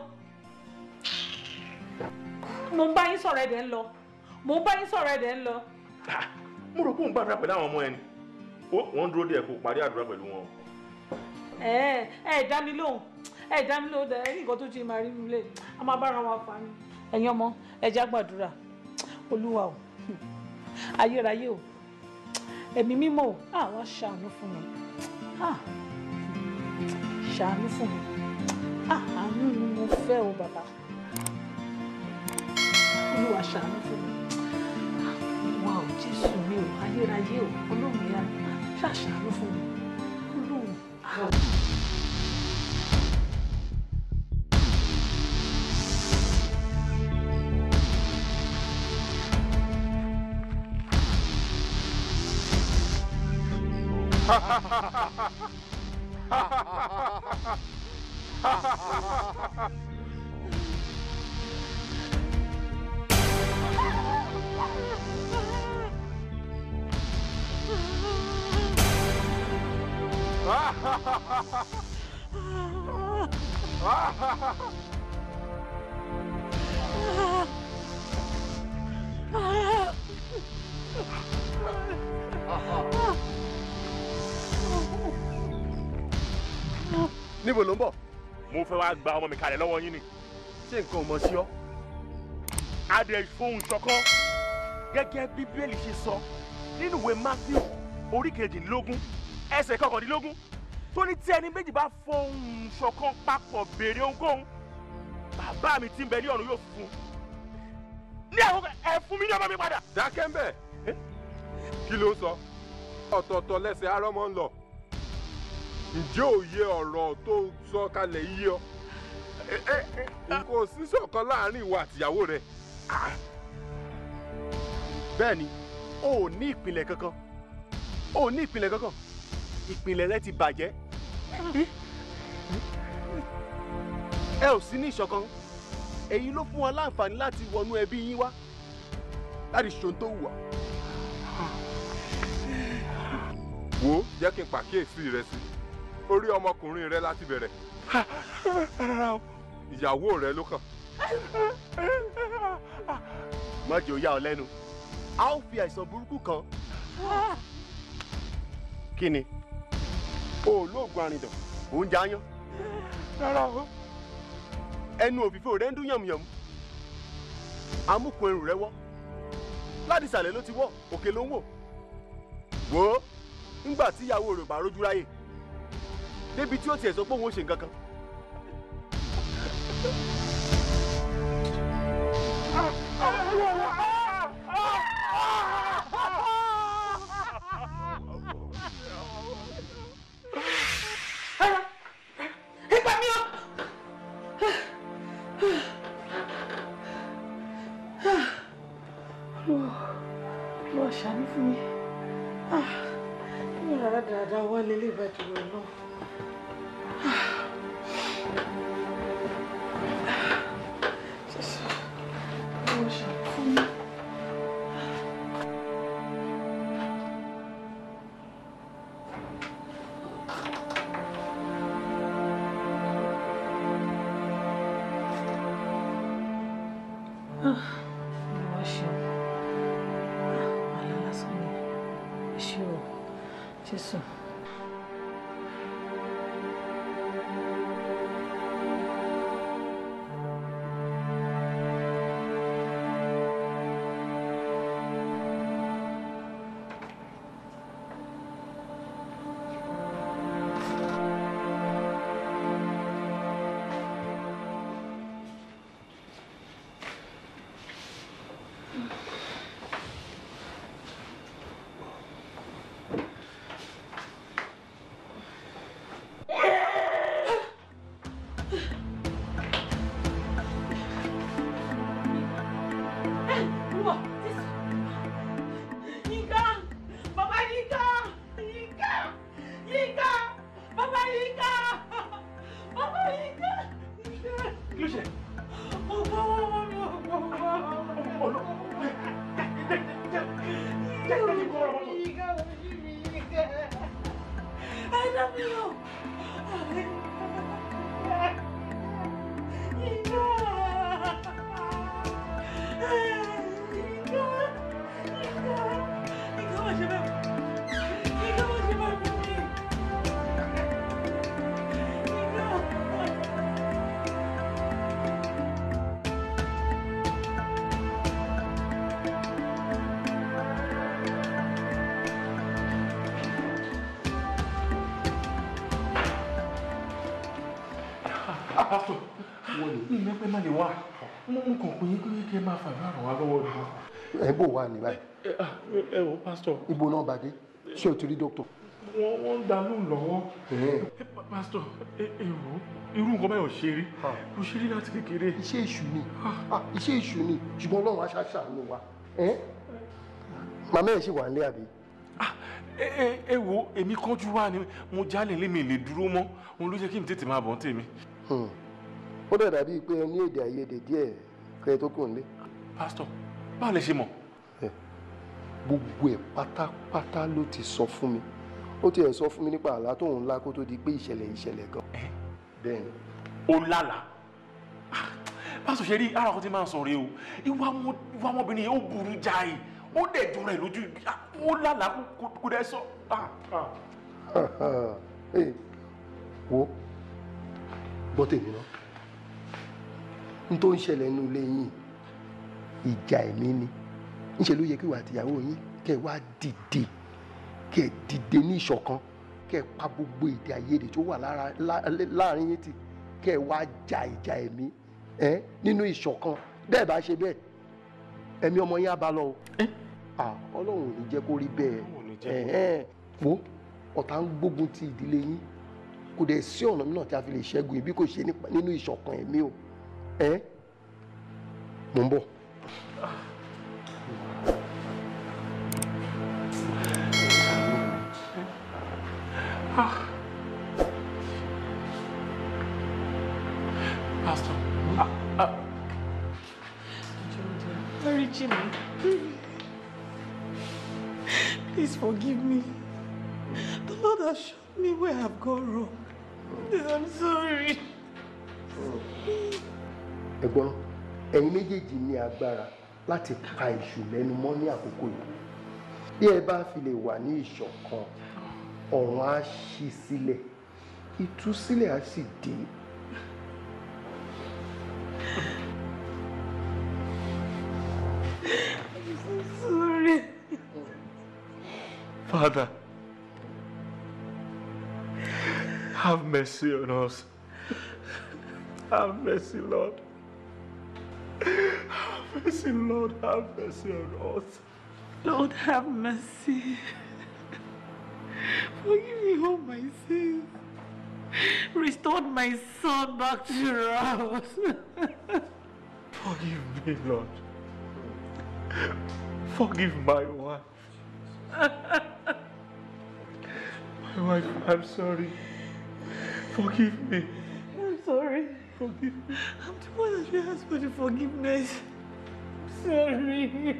mo ń bá yín sọ̀rọ̀ ẹ̀dẹ̀ ń lọ mo ń bá yín sọ̀rọ̀ ẹ̀dẹ̀ ń lọ. mo rò pé òun gbàdúrà pẹ̀lú àwọn ọmọ ẹni ó wọ́n dúró díẹ̀ kó parí àdúrà pẹ̀lú wọn. ẹ ẹ dá mi lóhùn ẹ dá mi lóhùn ẹ ní nǹkan tó ti máa rí nílé a máa bára wa fà ní. ẹ̀yin ọmọ ẹ já gbàdúrà olúwa o ayérayé o ẹ̀mí mímọ́ o àwa ṣàánú fún mi Ah, ṣàánú fún mi Ah, àánú ni mo fẹ́ o bàbá olúwa ṣàánú fún mi Ah, olúwa o jésù mi o ayérayé o olóhùn ìyá mi ṣàṣàánú fún mi olóhùn. Ah. níbo ló ń bọ̀. mo fẹ́ wá gba ọmọ mi kalẹ̀ lọ́wọ́ yín ni. ṣé nǹkan ò mọ sí ọ. adé fohùn ṣọ̀kan gẹ́gẹ́ bí bíbélì ṣe sọ nínú ìwé matthew orí kejìlélógún ẹsẹ̀ kọkàndínlógún tó ní tí ẹni méjì bá fohùn ṣọ̀kan papọ̀ béèrè ohunkóhun bàbá mi tí ń bẹ ní ọ̀run yóò fún un ní àwọn ẹ fún mi ní ọmọ mi padà. dákẹ́ ń bẹ̀ kí ló ń sọ ọ̀tọ̀ọ̀tọ̀ lẹ́sẹ̀ arọ́mọ ń lọ ǹjẹ́ òye ọ̀rọ̀ tó sọ kalẹ̀ yí ọ nǹkan ò sí ṣọ̀kan láàrin ìwọ àtìyàwó rẹ. bẹ́ẹ̀ ni o ò ní ìpìlẹ̀ kankan o ò ní ìpìlẹ̀ kankan ìpìlẹ̀ rẹ ti bàjẹ́ ẹ ò sí ní ìṣọ̀kan èyí ló fún wa láǹfààní láti wọnú ẹbí yín wá láti ṣòun tó wù wá. wo jẹ́ kí n pàkíyèsí rẹ sí orí ọmọkùnrin rẹ láti bẹ̀rẹ̀ ìyàwó rẹ ló kàn. má jẹ́ ó yà ọ́ lẹ́nu a ó fi àìsàn burúkú kan. kí ni o ò lóògùn àrìndàn ò ń jayán. rárá o. ẹnu òfìfo rẹ ń dún yànmùyànmù amúkun ẹrù rẹ wọ́ láti ìsàlẹ̀ ló ti wọ́ òkè ló ń wò wò ó ńgbà tí ìyàwó rẹ̀ bá rójú ráyè débi tí ó tiẹ̀ sọ pé òun ò ṣe nǹkan kan. lọ ṣàánú fún mi ní rárá dáadáa wá lélẹ̀ ìbàdí rẹ náà. lọ ṣàánú fún mi. Ah, Olúwa ṣeun. Ah, àlá lásán ni. Ẹ ṣé o, Jésù. Yínká! Bàbá Yínká! Yínká! Yínká! Bàbá Yínká! Bàbá Yínká! kí ló ṣe. Ọgbọ́n ọmọ mi ọgbọ́n ọmọ mi. Yínká ò sí mi Yínká. Ẹ̀dá mi ò. Yínká! Yínká! Yínká má ṣe bẹ́ẹ̀. Yínká má ṣe bẹ́ẹ̀ fún mi. Yínká! pásítọ̀ wọ́n ní ìmọ̀ pé má lè wá mo ń kàn pé pé kí ẹ máa fàdúrà ràn wá lọ́wọ́ ni. ẹ bò wá ní báyìí ẹ wò pásítọ̀ ibo náà bàdé ṣé o ti rí dókítà. wọ́n wọ́n ń dá lóhùn lọ́wọ́. pásítọ̀ ẹ ẹ wò ó irú nǹkan báyọ̀ ṣe rí kò ṣe rí láti kékeré. iṣẹ́ èṣù ni Ah, iṣẹ́ èṣù ni ṣùgbọ́n ọlọ́run á ṣàṣàánú wa. Ẹ́? màmá ẹ̀ ṣì wà nílé àbí. ẹ ẹ ẹ wo èmi kánjú wá ni mo jálè lé mi lè dúró mọ́ òun ló jẹ́ kí n tètè máa bọ̀ ń tèmi. Hmm. ó dẹ̀ dàbí pé ẹ ní èdè àìyedè díẹ̀ kẹ́ ẹ tó kù nílé. pásítọ̀ báwo lẹ ṣe mọ̀. gbogbo ẹ̀ pátápátá ló ti sọ fún mi ó tiẹ̀ sọ fún mi nípa àlá tóun ńlá kó tó di pé ìṣẹ̀lẹ̀ ìṣẹ̀lẹ̀ gan. bẹ́ẹ̀ ni. ó lálàá pásítọ̀ ṣe rí ara kan tí máa ń sọ rèé o ìwà ọmọ- ìwà ọmọbìnrin yìí ó burú jáì ó dẹ̀ jọra ẹ̀ lójú ó lálàá kó- kó dẹ̀ sọ. Ah, ah. Hey, wo gbọ́ tèmi náà n tó ń ṣẹlẹ̀ nínú ilé yín ìjà ẹ̀mí ni ńṣe ló yẹ kí wà àtìyàwó yín kẹ́ ẹ wá dìde kẹ́ ẹ dìde ní ìṣọ̀kan kẹ́ ẹ pa gbogbo èdè àìyedè tó wà lára- lá- láàrin yín tì kẹ́ ẹ wá ja ìjà ẹ̀mí ẹ nínú ìṣọ̀kan bẹ́ẹ̀ bá ṣe bẹ́ẹ̀ ẹ̀mí ọmọ yín á bá lọ o Ah, ọlọ́run ò ní jẹ́ kó rí bẹ́ẹ̀ ẹ̀hẹ́n. wo ọ̀tá ń gbógun ti ìdílé yín kò dẹ̀ sí ọ̀nà mìíràn tí a fi lè ṣẹ́gun yìí bí kò ṣe nípa- nínú ìṣọ̀kan ẹ̀mí o ẹ́ mò ń bọ̀. pásítọ̀ ah, ah. Very Jimmy. Please forgive me. The Lord has shown me where I've gone wrong. I'm sorry. ẹ̀gbọ́n ẹ̀yin méjèèjì ní agbára láti pa èṣù lẹ́nu mọ́ ní àkókò yìí bí ẹ bá fi lè wà ní ìṣọ̀kan ọ̀run á ṣí sílẹ̀ ìtúsílẹ̀ á sì dé. I'm so sorry. Father, have mercy on us. Have mercy, Lord. Have mercy, Lord. Have mercy on us. Lord, have mercy. Forgive me all my sins. Restored my son back to your house. Forgive me, Lord. Forgive my wife. My wife, I'm sorry. Forgive me. I'm sorry. Forgive me. I'm the one that should ask for the forgiveness. I'm sorry.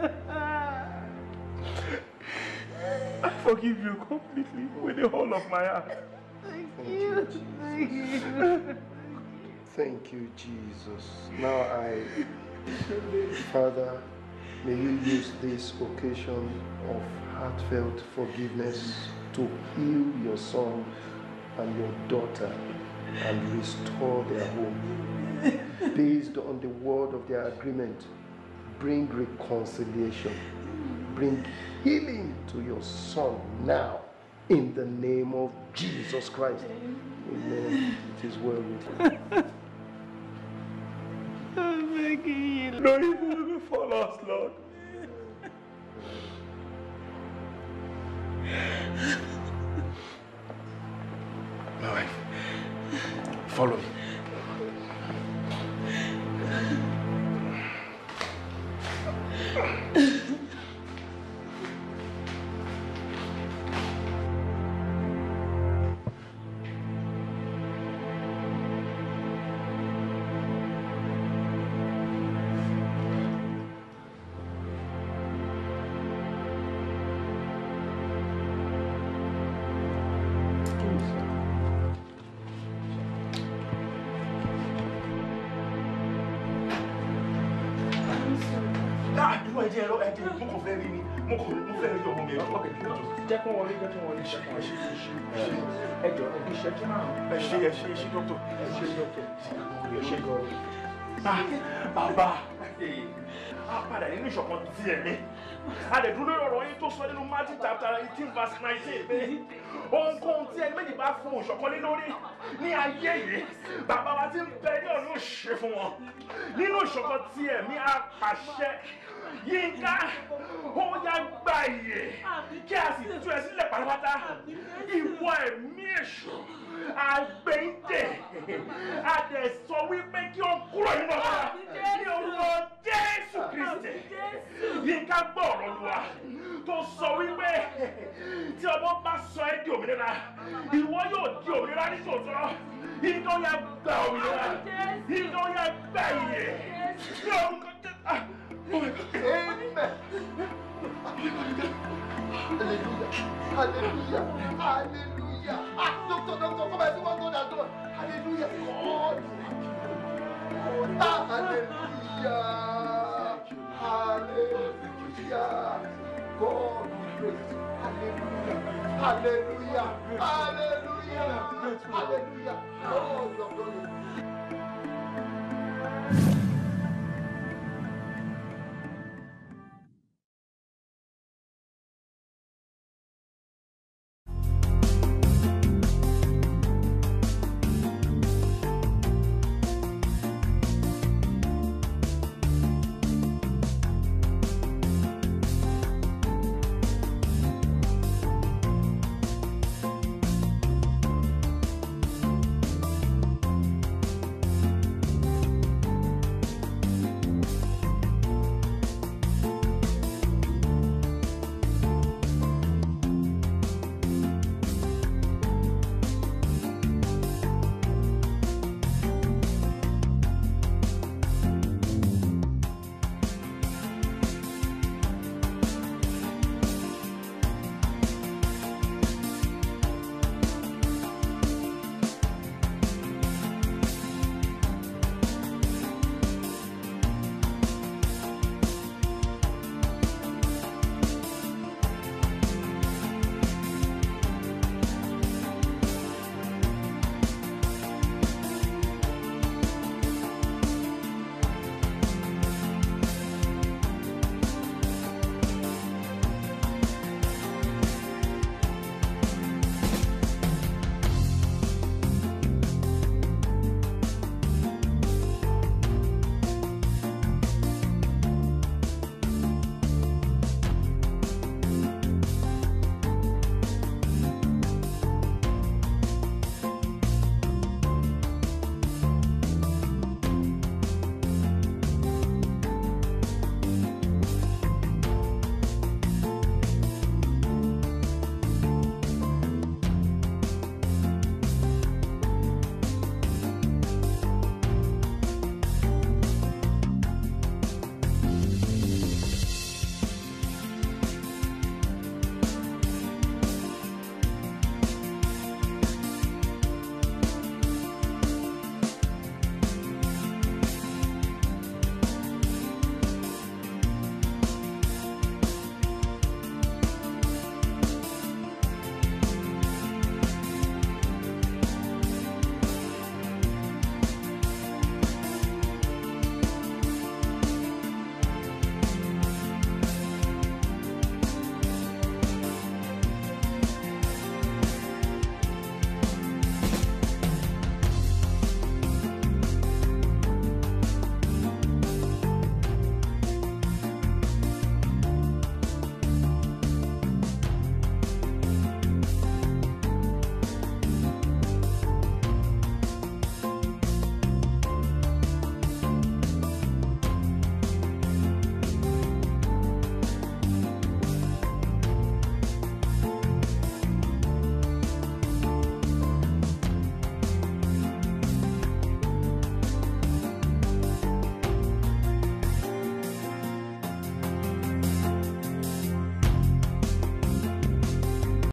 I forgive you completely with the whole of my heart. Thank you. Thank you. Thank you, Jesus. Now I, Father, may you use this occasion of heartfelt forgiveness to heal your son and your daughter and restore their home. Based on the word of their agreement, bring reconciliation, bring healing to your son now in the name of Jesus Christ. Amen. It is well with you. I'm begging you. No evil will befall us, Lord. My wife, follow me. àdúrà ẹjẹ ẹrọ ẹjẹ mo kàn fẹ́ rí ni mo kàn mo fẹ́ rí ọmọ mi ẹjọ. jẹ́ kó wọlé jẹ́ kó wọlé jẹ́ kó wọlé ẹ jọ ẹ bí ìṣẹ́jú márùn-ún. ẹ ṣe ẹ ṣe ẹ ṣe dọ́tọ̀. ẹ ṣe dọ́tọ̀ ẹ ṣe gọ́ọ̀rọ̀. Ah, bàbá a padà nínú ìṣọ̀kan tí ẹ̀mí a lè dúró lórí ọ̀rọ̀ yín tó sọ nínú Matthew chapter eighteen verse nineteen pé ohunkóhun tí ẹni méjì bá fún ìṣọ̀kan lé lórí ní ayé yìí bàbá wa ti ń bẹ ní ọ̀run yóò ṣe fún wọn nínú ìṣọ̀kan tí ẹ̀mí a pàṣẹ yínká ó yá gba ìyè kí a sì tú ẹ sílẹ̀ pátápátá ìwọ ẹ̀mí èṣù àgbẹ̀ǹdè adẹ̀ sọ wípé kí o kúrò nínú ọ̀la ní orúkọ Jésù Kristi yínká gbọ́ ọ̀rọ̀ lu wa tó sọ wípé fẹ́ di òmìnira ìwọ yóò di òmìnira ní tòótọ́ iná yà gbà òmìnira iná yà gbà ìyè ní orúkọ jẹ́ ah oh my God. Hallelujah. Hallelujah. Hallelujah. Ah, doctor, doctor, come and see what's going on. Hallelujah. God. Ah, hallelujah. Hallelujah. God, we praise you. Hallelujah. Hallelujah.